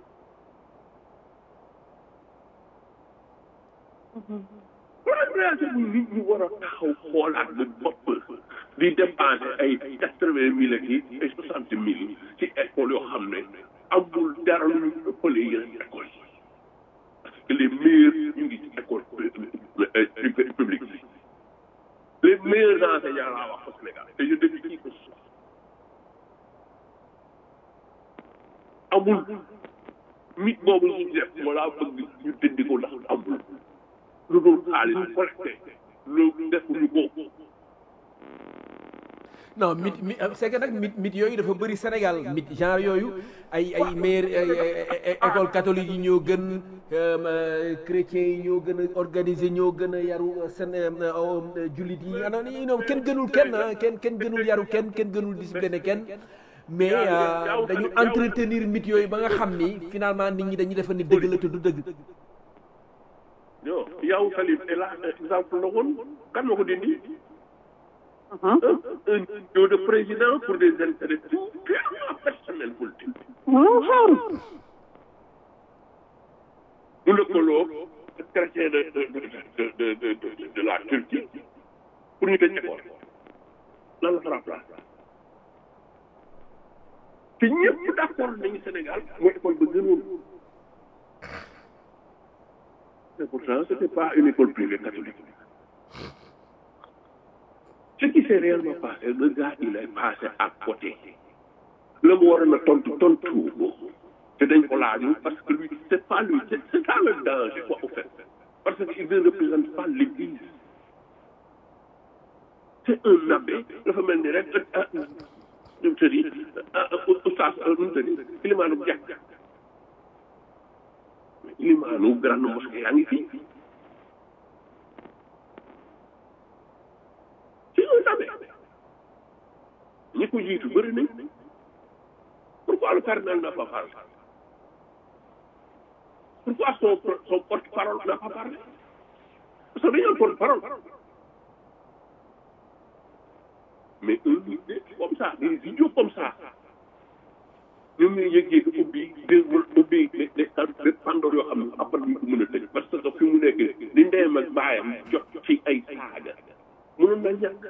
voilà réalité bu nit ñi war a taxaw xoolaat bu bopp di dépensé ay quatre-vingt mille ak yi ay soixante mille ci école yoo xam ne amul dara lu ñu ëppale yeneen école yi parce que les meilleurs ñu ngi ci école publique bi les meilleurs enseignants laa wax au Sénégal et je défie qui que ce soit amul mit boobu ñu def wala bëgg ñu dindi ko ndax amul lu dul xaalis collecté lu defuñu ko non mit mi c'est que nag mit mit yooyu dafa bëri Sénégal mit genre yooyu ay ay meilleure école catholique yi ñoo gën chrétiens yi ñoo gën a organisé ñoo gën a yaru seen jullit yi ana ni ñoom kenn gënul kenn ah kenn kenn gënul yaru kenn kenn gënul discipliné kenn mais dañu entretenir mit yooyu ba nga xam ni finalement nit ñi dañuy defa ni dëgg la te du dëgg non yow Salif est là exemple la woon kan moo ko dindi un un de président pour des intérêts tout purement personnels politiques. mu lëkkaloo chrétien de de de de de de la Turquie pour ñu tëj école lan la fa remplacer te ñëpp d'accord nañu Sénégal mooy école ba gënoon mais pourtant c'était pas une école privée catholique. Ce qui s'est réellement passé, le gars, il est passé à côté. Le mot na tontu tontu te dañ ko laaju parce que lui c'est pas lui c'est c'est ça le danger quoi au fait parce qu'il ne représente pas l'église c'est un abbé dafa mel ni rek nu mu tëddi oustaz nu mu tëddi ilimaanu jàkk ilimaanu grande mosquée yaa ngi fii c'est un abbé ñi ko jiitu bëri nañ pourquoi le cardinal n'a pas parlé pourquoi son son porte-parole n'a pas parlé parce que dañu am porte-parole mais un comme ça des idiots comme ça ñoom ñuy yëg-yëg ubbi déwul ubbi des des des pandor yoo xam ne après duñ ko mën a tëj parce que fi mu nekk li ndeyam ak baayam jot ci ay saaga mënoon na ñàkk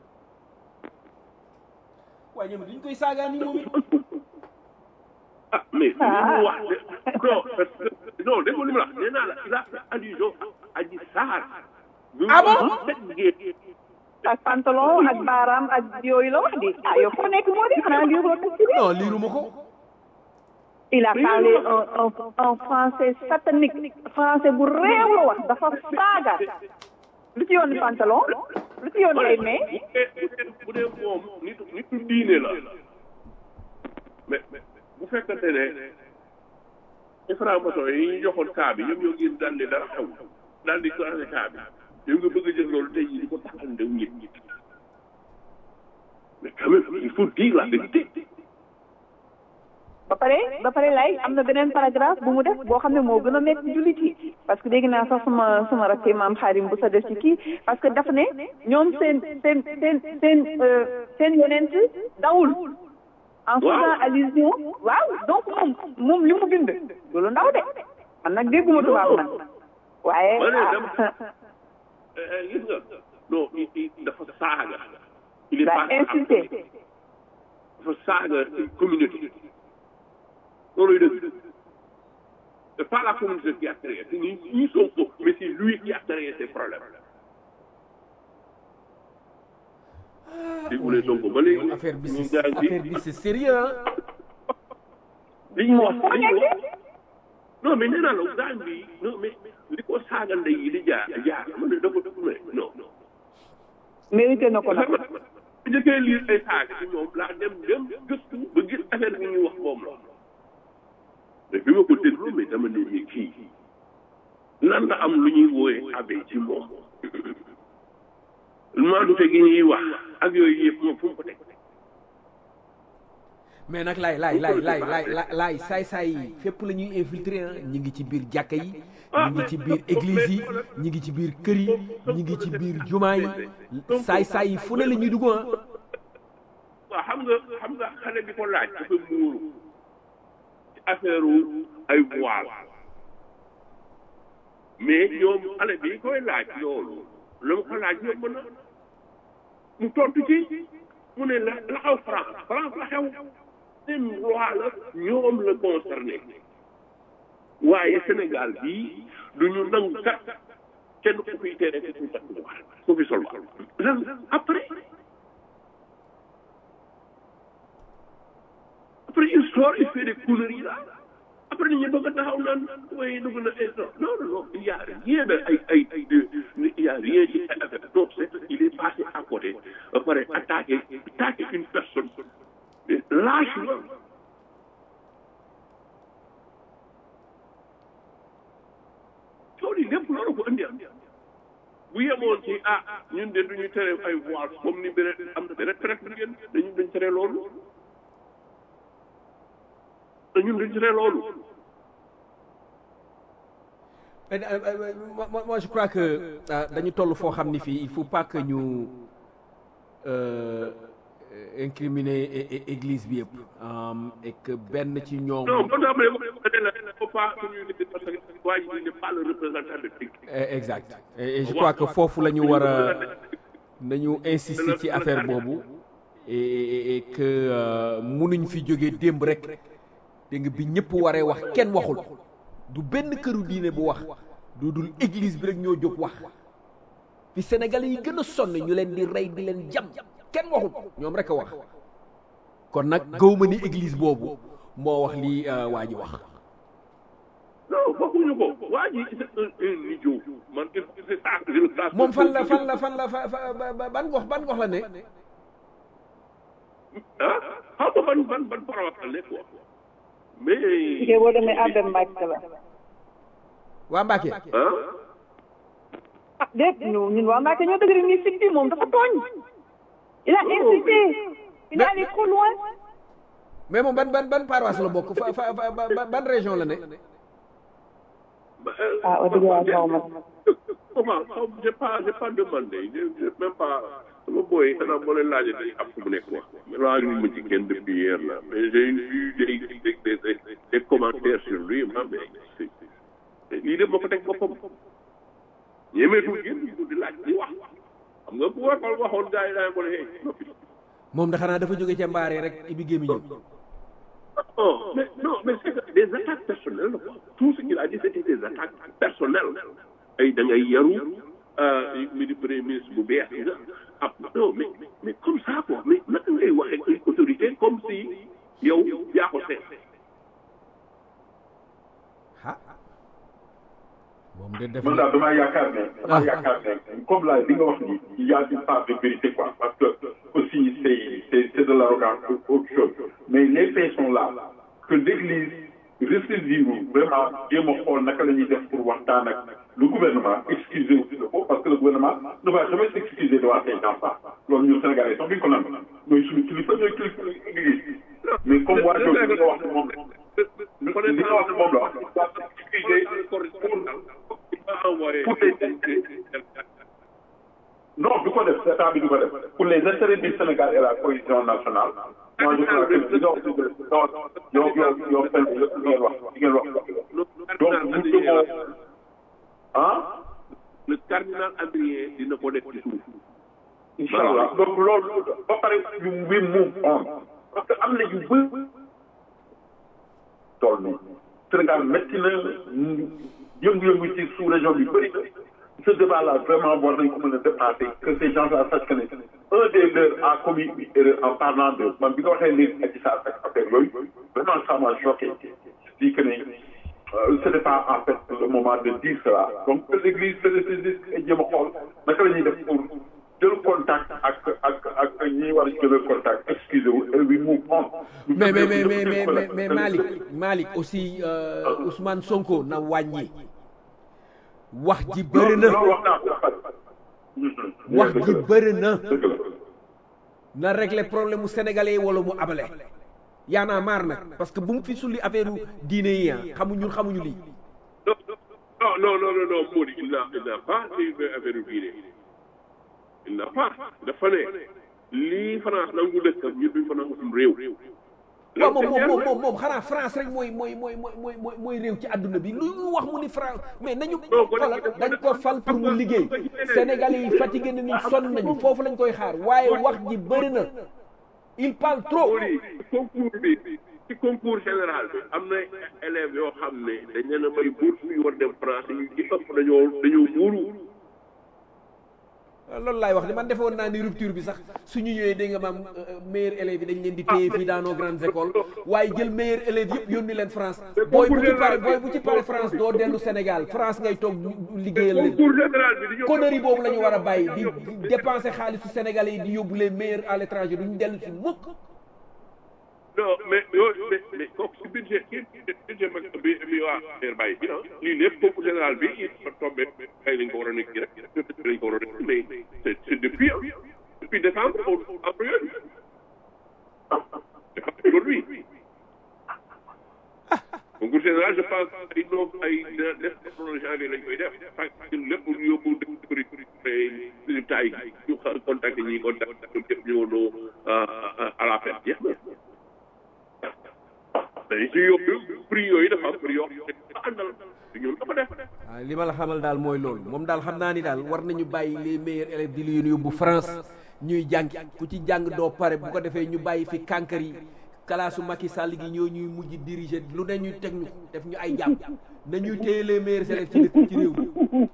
waaye ñoom duñ koy saagaa ni moom it ah mais li mu wax de non parce que non dégg nga li mu la wax nee naa la il a fait allusion à Adji Sarr. Ah bon ak pantalon ak baaraam ak yooyu la wax di ah yow foo nekk moo di xanaa lii ko ci bi non liiruma ko il a parlé en en en français satanique français bu réew la wax dafa saaga lu ci yoon pantalon lu ci yoon ay mais bu dee bu dee moom nitu nitu diine la mais bu fekkante ne ci franc-maçon yi ñu joxoon cas bi ñoom ñoo génn daal di dara xew daal di changé cas bi yow nga bëgg a jël loolu tey jii di ko taxal ndew nit ñi mais quand même il faut dire la vérité ba pare ba pare lay am na beneen paragraphe bu mu def boo xam ne moo gën a métti jullit yi parce que dégg naa sax sama sama rakk maam xaarim bu sa def ci kii parce que daf ne ñoom seen seen seen seen seen yonent dawul en faisant allusion waaw donc moom moom li mu bind loolu ndaw de man nag dégguma tubaab man waaye ma ne dama gis nga non dafa saaga il est daa pas insulté dafa saaga une communauté loolu dëgg c'est pas la communauté qui a créé c'est ni ñi Sonko mais c'est lui qui a créé ces problèmes déggulee Sonko ba léegi affaire bi ñu c'est ngi affaire bi c'est sérieux hein li ñu wax li ñu wax non mais nee naa la gaañ bi non mais li ko saaga ndey yi di jaar jaar man ne dafa def mais non non mérité na ko nag bu njëkkee lire ay saaga ci moom laa dem dem gëstu ba gis affaire bi ñuy wax moom la mais bi ma ko déglu mais dama ne ni kii nan la am lu ñuy wooyee abe ci moom maandute gi ñuy wax ak yooyu yëpp moom fu mu ko teg mais nag laay laay laay laay laay laay laay saay saay yi fépp la ñuy infiltrer ah ñi ngi ci biir jàkka yi ñi ngi ci biir église yi ñi ngi ci biir kër yi ñi ngi ci biir jumaa yi saay saay yi fu ne la ñuy dugg ah waaw xam nga xam nga xale bi ko laaj dafa muuru ci affaire ay voile mais ñoom xale bi koy laaj loolu la mu ko laaj yomb na mu tontu ci mu ne la la xew France France la xew seen loi la ñoom la concerné waaye Sénégal bii du ñu nangu kat kenn ku fiy tere ku fi takk voile ku fi sol lan après après il sort il fait des conneries là après ñu bëgg a taxaw naan waaye dugg na ay non non non il y a rien de ay ay ay de il y a rien ci ay affaire non c'est il est passé à côté ba pare attaqué attaqué une personne lâchement coow li lépp loolu ko indi am bu yemoon ci ah ñun de duñu tere ay voile comme ni beneen am na beneen traite bu ngeen dañu dañ tere loolu te ñun duñ tere loolu Mais, euh, euh, moi, moi- moi, je crois que euh, dañu toll foo xam ni fii il faut pas que ñu euh, incriminer é- é- église bi yëpp um, et que benn ci ñoom non bon dama ne ko ne la faut pas que ñu nit parce que waa ji n'est pas le représentant de Tic Eh, exact et, et je crois que foofu la ñu war a nañu insister ci affaire boobu et, et, et que euh, munuñ fi jógee démb rek dégg nga bi ñëpp waree wax kenn waxul du benn këru diine bu wax du dul église bi rek ñoo jóg wax fi sénégalais yi gën a sonn ñu leen di rey di leen jam kenn waxul ñoom rek a wax kon nag gëwma ni église boobu moo wax lii euh, waa ji wax non bokkuñu ko waa ji c'est un un idiot man c'est ça que je le classe moom fan la fan la fan la fa fa ba- ba- ban gox ban gox la ne ah xaw ma ban ban ban paroisse la nekk quoi mais jigéen boo demee Abbé Mbacke la waa Mbacke ah ah déet ñu ñun waa Mbacke ñoo dëgg ni fit bi moom dafa tooñ il a insulté il est allé trop loin mais moom ban ban ban paroisse la bokk fa fa fa ba- ban région la ne ah wax dëgg yàlla xaw ma comment xaw j'ai pas j'ai pas demandé j'ai j'ai même pas sama booy xanaa boo leen laajee dañuy am fu mu nekk wax laaju ma ci kenn depuis hier là mais j'ai vu des des des des commentaires sur lui ma mais lii de moo ko teg boppam ñemeetul génn di laaj di wax xam nga bu waxoon waxoon gars yi daañu ko ne hey noppi moom da xanaa dafa jóge ca mbaare rek ibi gémmiñam non mais non mais c'est que des attaques personnelles quoi tout ce qu'il a dit c'était des attaques personnelles ay da ngay yaru mi di premier ministre bu bees nga ah non mais mais comme ça quoi mais naka ngay waxee une autorité comme si yow yaa ko seet ah moom de def man daal damaa yaakaar ne damaa yaakaar ne comme la li nga wax ni il y a une part de vérité quoi parce que aussi c'est c'est c'est de l'arrogance autre chose mais les faits sont là que l'église ressaisir vraiment jéem a xool naka la ñuy def pour waxtaan ak le gouvernement excuser aussi le parce que le gouvernement ne va jamais s'excuser devant ces gens-là loolu ñun Sénégalais sax duñ ko nangu mooy suñu kilifa ñooy kilifa église mais comme waa jooju li nga wax ne moom la li nga wax ne moom la wax excuser pour pour les non du ko def état bi du ko def pour les intérêts du Sénégal et la cohésion nationale moi je crois que yow yow yow yow fen li ngeen wax li ngeen wax donc nous devons ah le cardinal Adrien dina ko def ci suuf incha allah donc loolu ba pare ñu we move on parce que am na yu bëri tool ni Sénégal métti na yëngu-yëngu ci sous région bi bëri ce débat là vraiment war nañ ko mën a dépasser que ces gens là sachent que ne un des leurs a commis une erreur en parlant de man bi nga waxee léegi Adji Sarr ak affaire yooyu vraiment ça m'a choqué je dis que ne ce n'est pas en fait le moment de dire cela donc que l'église se ressaisisse et jéem a xool naka la ñuy def pour jël contact ak ak ak ñi war a jëlee contact excusez vous et we move on mais mais mais mais mais mais mais Malick Malick aussi euh, Ousmane Sonko na wàññi wax ji bëri na loolu wax naa ko wax ji bëri na na régler problème mu sénégalais yi wala mu abale yaa naa maar nag parce que bu mu fi sulli affaire diine yi ah xamuñ ñun xamuñu lii non non non non non Mody il n'a il n'a pas une affaire diine il n'a pas dafa ne lii France nangu dëkkam ñun duñ fa nangu suñu réew waaw moom moom moom moom xanaa France rek mooy mooy mooy mooy mooy mooy réew ci àdduna bi lu ñu wax mu ni France mais nañu xoolal dañ ko fal pour mu liggéey Sénégalais yi fatigué na ni sonn nañu foofu lañ koy xaar waaye wax ji bëri na il parle trop. concours bi ci concours général bi am na élèves yoo xam ne dañ leen a may bourse yu war dem France yu ci ëpp dañoo dañoo muuru. loolu laay wax de man defoon naa ni rupture bi sax suñu ñëwee dégg nga maam meilleurs élèves yi dañ leen di téye fii dans nos grandes écoles waaye jël meilleurs élèves yëpp yónni leen France booy bu ci pare booy bu ci pare France doo dellu Sénégal France ngay toog liggéeyal leen concours général bi di ñëw connerie boobu la ñu war a bàyyi di dépenser xaalisu Sénégalais yi di yóbbu les meilleurs à l'étranger duñu dellu si mukk non mais yooyu mais mais kooku si budget kii budget mag bi bi waa Air Baye bi ah lii lépp concours général bi il fa tombé kay lañ ko war a nekk rek lañ ko war a nekk mais c'est c'est depuis depuis décembre au en période c'est pas aujourd'hui concours général je pense ay noom ay def janvier lañ koy def parce que lépp ñu yóbbu mais résultat yi ñu contacté ñi contacté ñoom ñëpp ñëwandoo à la fête jeex na dañu ci yóbbu prix yooyu dafa am prix yoo xam ne àndal ñun dafa def waaw li ma la xamal daal mooy loolu moom daal xam naa ni daal war nañu bàyyi les meilleurs élèves di leen yóbbu France ñuy jàng ku ci jàng doo pare bu ko defee ñu bàyyi fi kànkar yi kalaasu Macky Sall gi ñoo ñuy mujj diriger lu ne ñu teg ñu def ñu ay jàpp nañuy téye les meilleurs élèves ci dëkk ci réew mi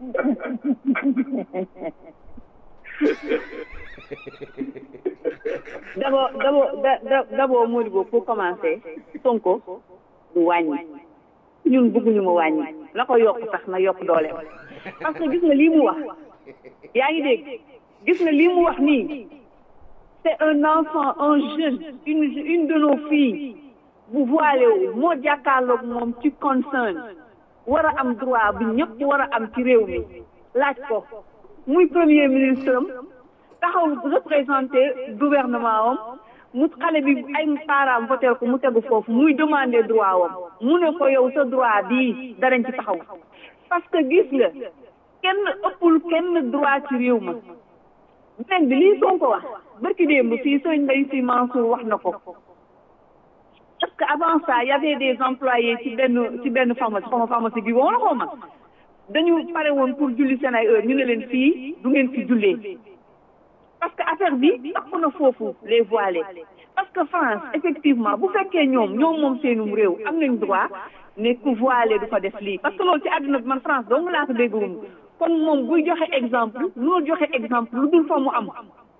d'abord d'abord d'abord Modibo pour commencer Sonko du wàññi ñun bëgguñu mu wàññi la ko yokk sax na yokk dooleem parce que gis nga lii mu wax yaa ngi dégg gis nga lii mu wax nii c'est un enfant un jeune une une de nos filles bu voilé wu moo jàkkaarloog moom ci concern war a am droit bi ñëpp war a am ci réew mi laaj ko muy premier ministre am taxaw représenté gouvernement am mu xale bi ay parents voté ko mu tegu foofu muy demander droit wam mu ne ko yow sa droit bii darañ ci taxaw parce que gis nga kenn ëppul kenn droit ci réew ma beneen bi lii Sonko wax barki démb fii sëñ Mbaye Sy Mansour wax na ko parce que avant ça y avait des employés ci benn ci benn pharmacie xaw ma pharmacie bi woon xaw ma dañu pare woon pour julli seen ay heure ñu ne leen fii du ngeen fi jullee parce que affaire bi ëpp na foofu les voilés parce que France effectivement bu fekkee ñoom ñoom moom seenum réew am nañ droit ne ku voilé du fa def lii parce que loolu ci àdduna bi man France dong laa ko déggoon kon moom buy joxe exemple loolu joxe exemple lu dul fa mu am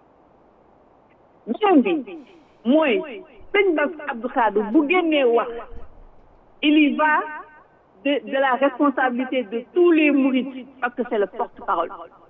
beneen bi mooy sëñ Bass Abdou Khadre bu génnee wax il y va de de la responsabilité de tous les mourides parce que c'est le porte-parole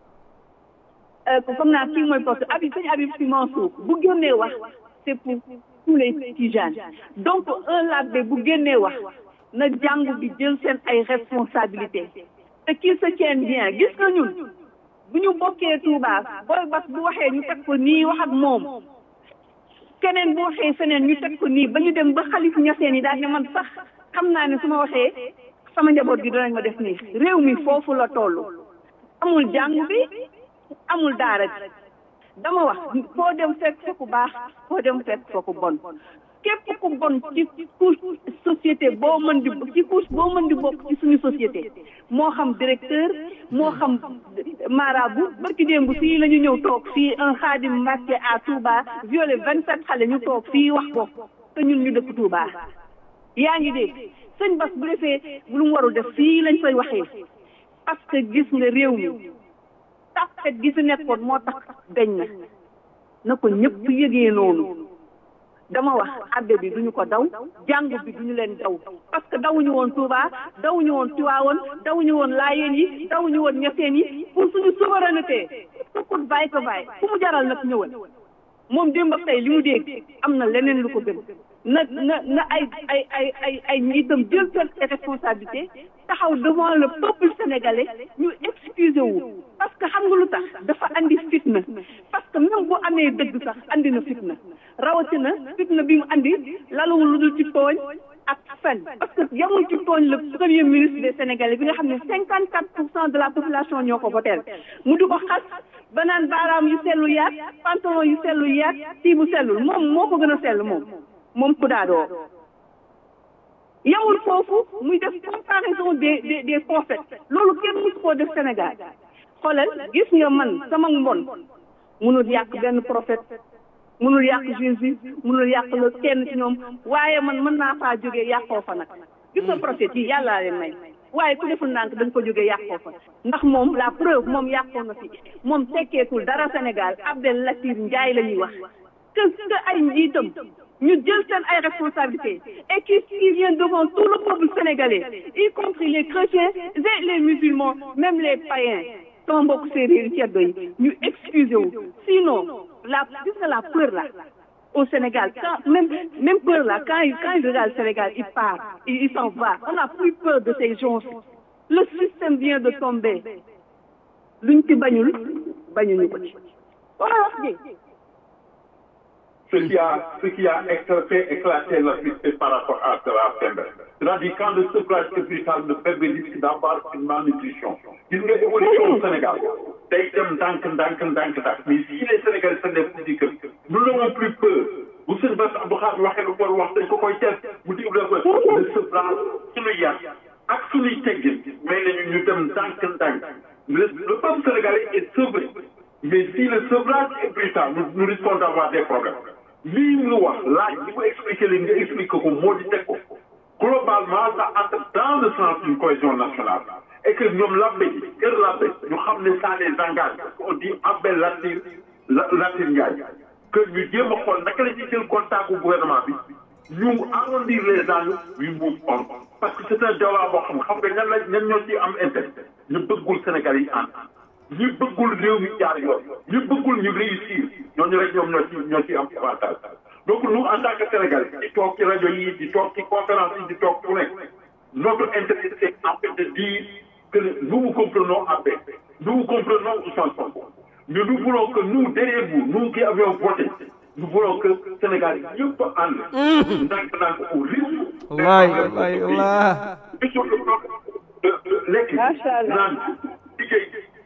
comme naa kii mooy porte Habib sëñ Habib Sy Mansour bu génnee wax c'est pour tous les tijanes donc un labbe bu génnee wax na jàng bi jël seen ay responsabilités te qu'il se tienne bien gis nga ñun bu ñu bokkee Touba booy bas bu waxee ñu teg ko nii wax ak moom keneen bu waxee feneen ñu teg ko nii ba ñu dem ba xalif ñaseen yi daal ne man sax xam naa ne su ma waxee sama njaboot gi danañ ma def nii réew mi foofu la toll amul jàng bi amul daara ji dama wax foo dem fekk fa ku baax foo dem fekk fa ku bon képp ku bon ci couche société boo mën di ci couche boo mën di bokk ci suñu société moo xam directeur moo xam marabout barki démb fii la ñu ñëw toog fii un xaadim Mbàkke à Touba violé vingt sept xale ñu toog fii wax ko te ñun ñu dëkk Touba yaa ngi dégg sëñ Bass bu defee lu mu warul def fii lañ koy waxee parce que gis nga réew mi tappet gi fi nekkoon moo tax dañ na na ko ñëpp yëgee noonu dama wax abbe bi duñu ko daw jàng bi duñu leen daw parce que dawuñu woon Touba dawuñu woon Tiwaawoon dawuñu woon Laayeen yi dawuñu woon Ñaseen yi pour suñu souveraineté tukut bàyyi ko bàyyi fu mu jaral nag ñëwal moom démb ak tey li mu dégg am na leneen lu ko gën na na na ay ay ay ay ay njiitam jël seen responsabilité taxaw devant le peuple sénégalais ñu excusé wu parce que xam nga lu tax dafa andi fitna parce que même bu amee dëgg sax andi na fitna rawatina fitna bi mu andi laluwul lu dul ci tooñ ak fen parce que yamul ci tooñ le premier ministre des sénégalais bi nga xam ne cinquante quatre pour cent de la population ñoo ko voteel mu di ko xas ba naan baaraam yu sellu yaat pantalon yu sellu yaat tii bu sellul moom moo ko gën a sell moom moom ku daadoo yamul foofu muy def comparaison des des des prophètes loolu kenn musu koo def Sénégal xoolal gis nga man sama mbon munul yàq benn prophète munul yàq Jésus munul yàq la kenn ci ñoom waaye man mën naa faa jógee yàqoo fa nag gis nga prophète yi yàllaa leen may waaye ku deful ndànk da nga ko jógee yàqoo fa ndax moom la preuve moom yàqoo na fi moom tekkeetul dara Sénégal Abdel Latif Ndiaye la ñuy wax que que ay njiitam ñu jël seen ay responsabilités et qui qui vient devant tout le peuple sénégalais y compris les chrétiens et les musulmans même les païens sama mbokk séeréer yi ceddo yi ñu excusé wu sinon la gis nga la peur là au Sénégal quand même même peur là quand il quand il regarde le Sénégal il part il, il s'en va on n'a plus peur de ces gens le système vient de tomber luñ ci bañul bañuñu ko ci wala wax ji ce qui a, ce qui a fait éclater la vérité par rapport à cela, c'est-à-dire quand le sevrage hôpital ne permet risque d'avoir une malnutrition. Gis nga évolution au Sénégal day dem ndànk ndànk ndànk ndànk mais si les Sénégalais se lèvent pour dire que nous n'avons plus peur bu sëñ Bass Abdou Khadre waxee lu war wax dañ ko koy teel mu dig la ko le sevrage suñu yar ak suñuy teggin may nañu ñu dem ndànk ndànk le le peuple sénégalais est sevré mais si le sevrage est brutal nous, nous risquons d'avoir des problèmes lii mu wax laaj li ko expliqué leen nga expliqué ko moo di teg ko globalement ça entre dans le sens d'une cohésion nationale et que ñoom labbe yi kër labbe ñu xam ne ça les engage on dit Abel Latir Latir Ndiaye que ñu jéem a xool naka la ñuy jël contact bu gouvernement bi ñu arrondir les angles ñu move on parce que c'est un débat boo xam xam nga ñan la ñan ñoo ciy am intérêt ñu bëggul Sénégal yi ànd ñu bëggul réew mi jaar yoon ñu bëggul ñu réussir ñooñu rek ñoom ñoo ci ñoo ci am avantage donc nous en tant que Sénégalais di toog ci rajo yi di toog ci conférence yi di toog fu nekk notre intérêt c'est en fait de dire que nous vous comprenons à peine nous vous comprenons Ousmane Sonko mais nous voulons que nous derrière vous nous qui avions voté nous voulons que Sénégal yëpp ànd ndànk ndànk au rythme wallaay wallaay wallaay lekk naan liggéey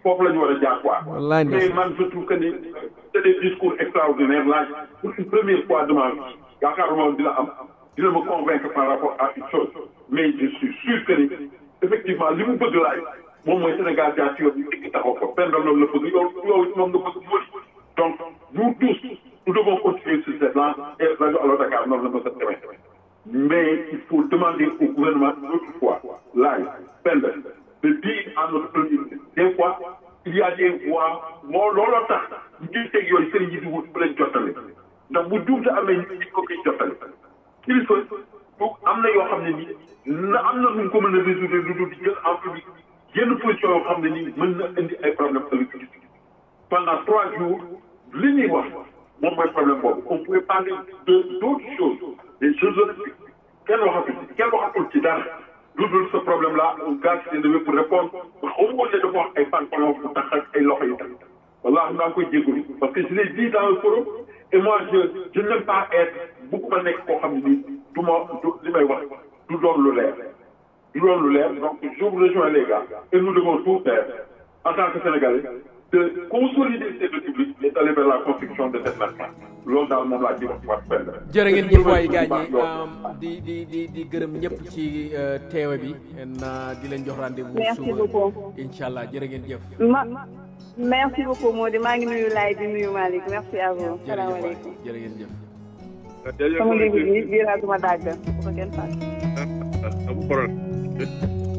foofu la ñu war a jaar quoi. Wallaay mais ndeysaan. man je trouve que ni c'est des discours extraordinaires là pour une première fois de ma vie yaakaaruma dina am dina ma convaincre par rapport à une chose mais je suis sûr que ni effectivement li mu bëgg laaj moom mooy Sénégal jaar ci yoon bi tekki taxaw ko pendal loolu la bëgg yow yow moom nga bëgg mooy donc nous tous nous devons continuer sur cette lance et rajo Allo Dakar noonu la mos a demee mais il faut demander au gouvernement une autre fois laaj pendal de dire à notre premier ministre des fois il y a des voix moo looloo tax ñu teg yooyu sëriñ yi di wut bu leen jottale ndax bu juumte amee nit ñi ko koy jottale kilifa bu am na yoo xam ne nii na am na nu mu ko mën a résoudre lu dul jël en public yenn position yoo xam ne nii mën na indi ay problème ëllëg pendant trois jours li ñuy wax moom mooy problème boobu on pouvait parler de d'autres choses des choses olympiques kenn waxatul ci kenn waxatul ci dara lu dul ce problème là un gars qui s'est levé pour répondre ba xaw ma woon ne dafa wax ay pantalon bu tax ak ay loxo yi tax wallaahi maa ngi koy jégalu parce que je l'ai dit dans le forum et moi je je n'aime pas être bëgguma nekk koo xam ne nii du ma du li may wax du doon lu leer du doon lu leer donc je vous rejoins les gars et nous devons tout faire en tant que Sénégalais de consolider cette république et d'aller vers la construction de cette nation loolu daal moom laa ci wax wax benn. jërë ngeen jëf waay gaañ ñi di di di di gërëm ñëpp ci euh, teewe bi na di leen jox rendez-vous Merci suba beaucoup. incha allah jërë ngeen jëf ma merci beaucoup Mody maa ngi nuyu Laye di nuyu Malick merci à vous. jërëjëf waay salaamaaleykum. jërë ngeen jëf jërëjëf sama livre bi bii laa duma daaj bu ko kenn fàtte. am problème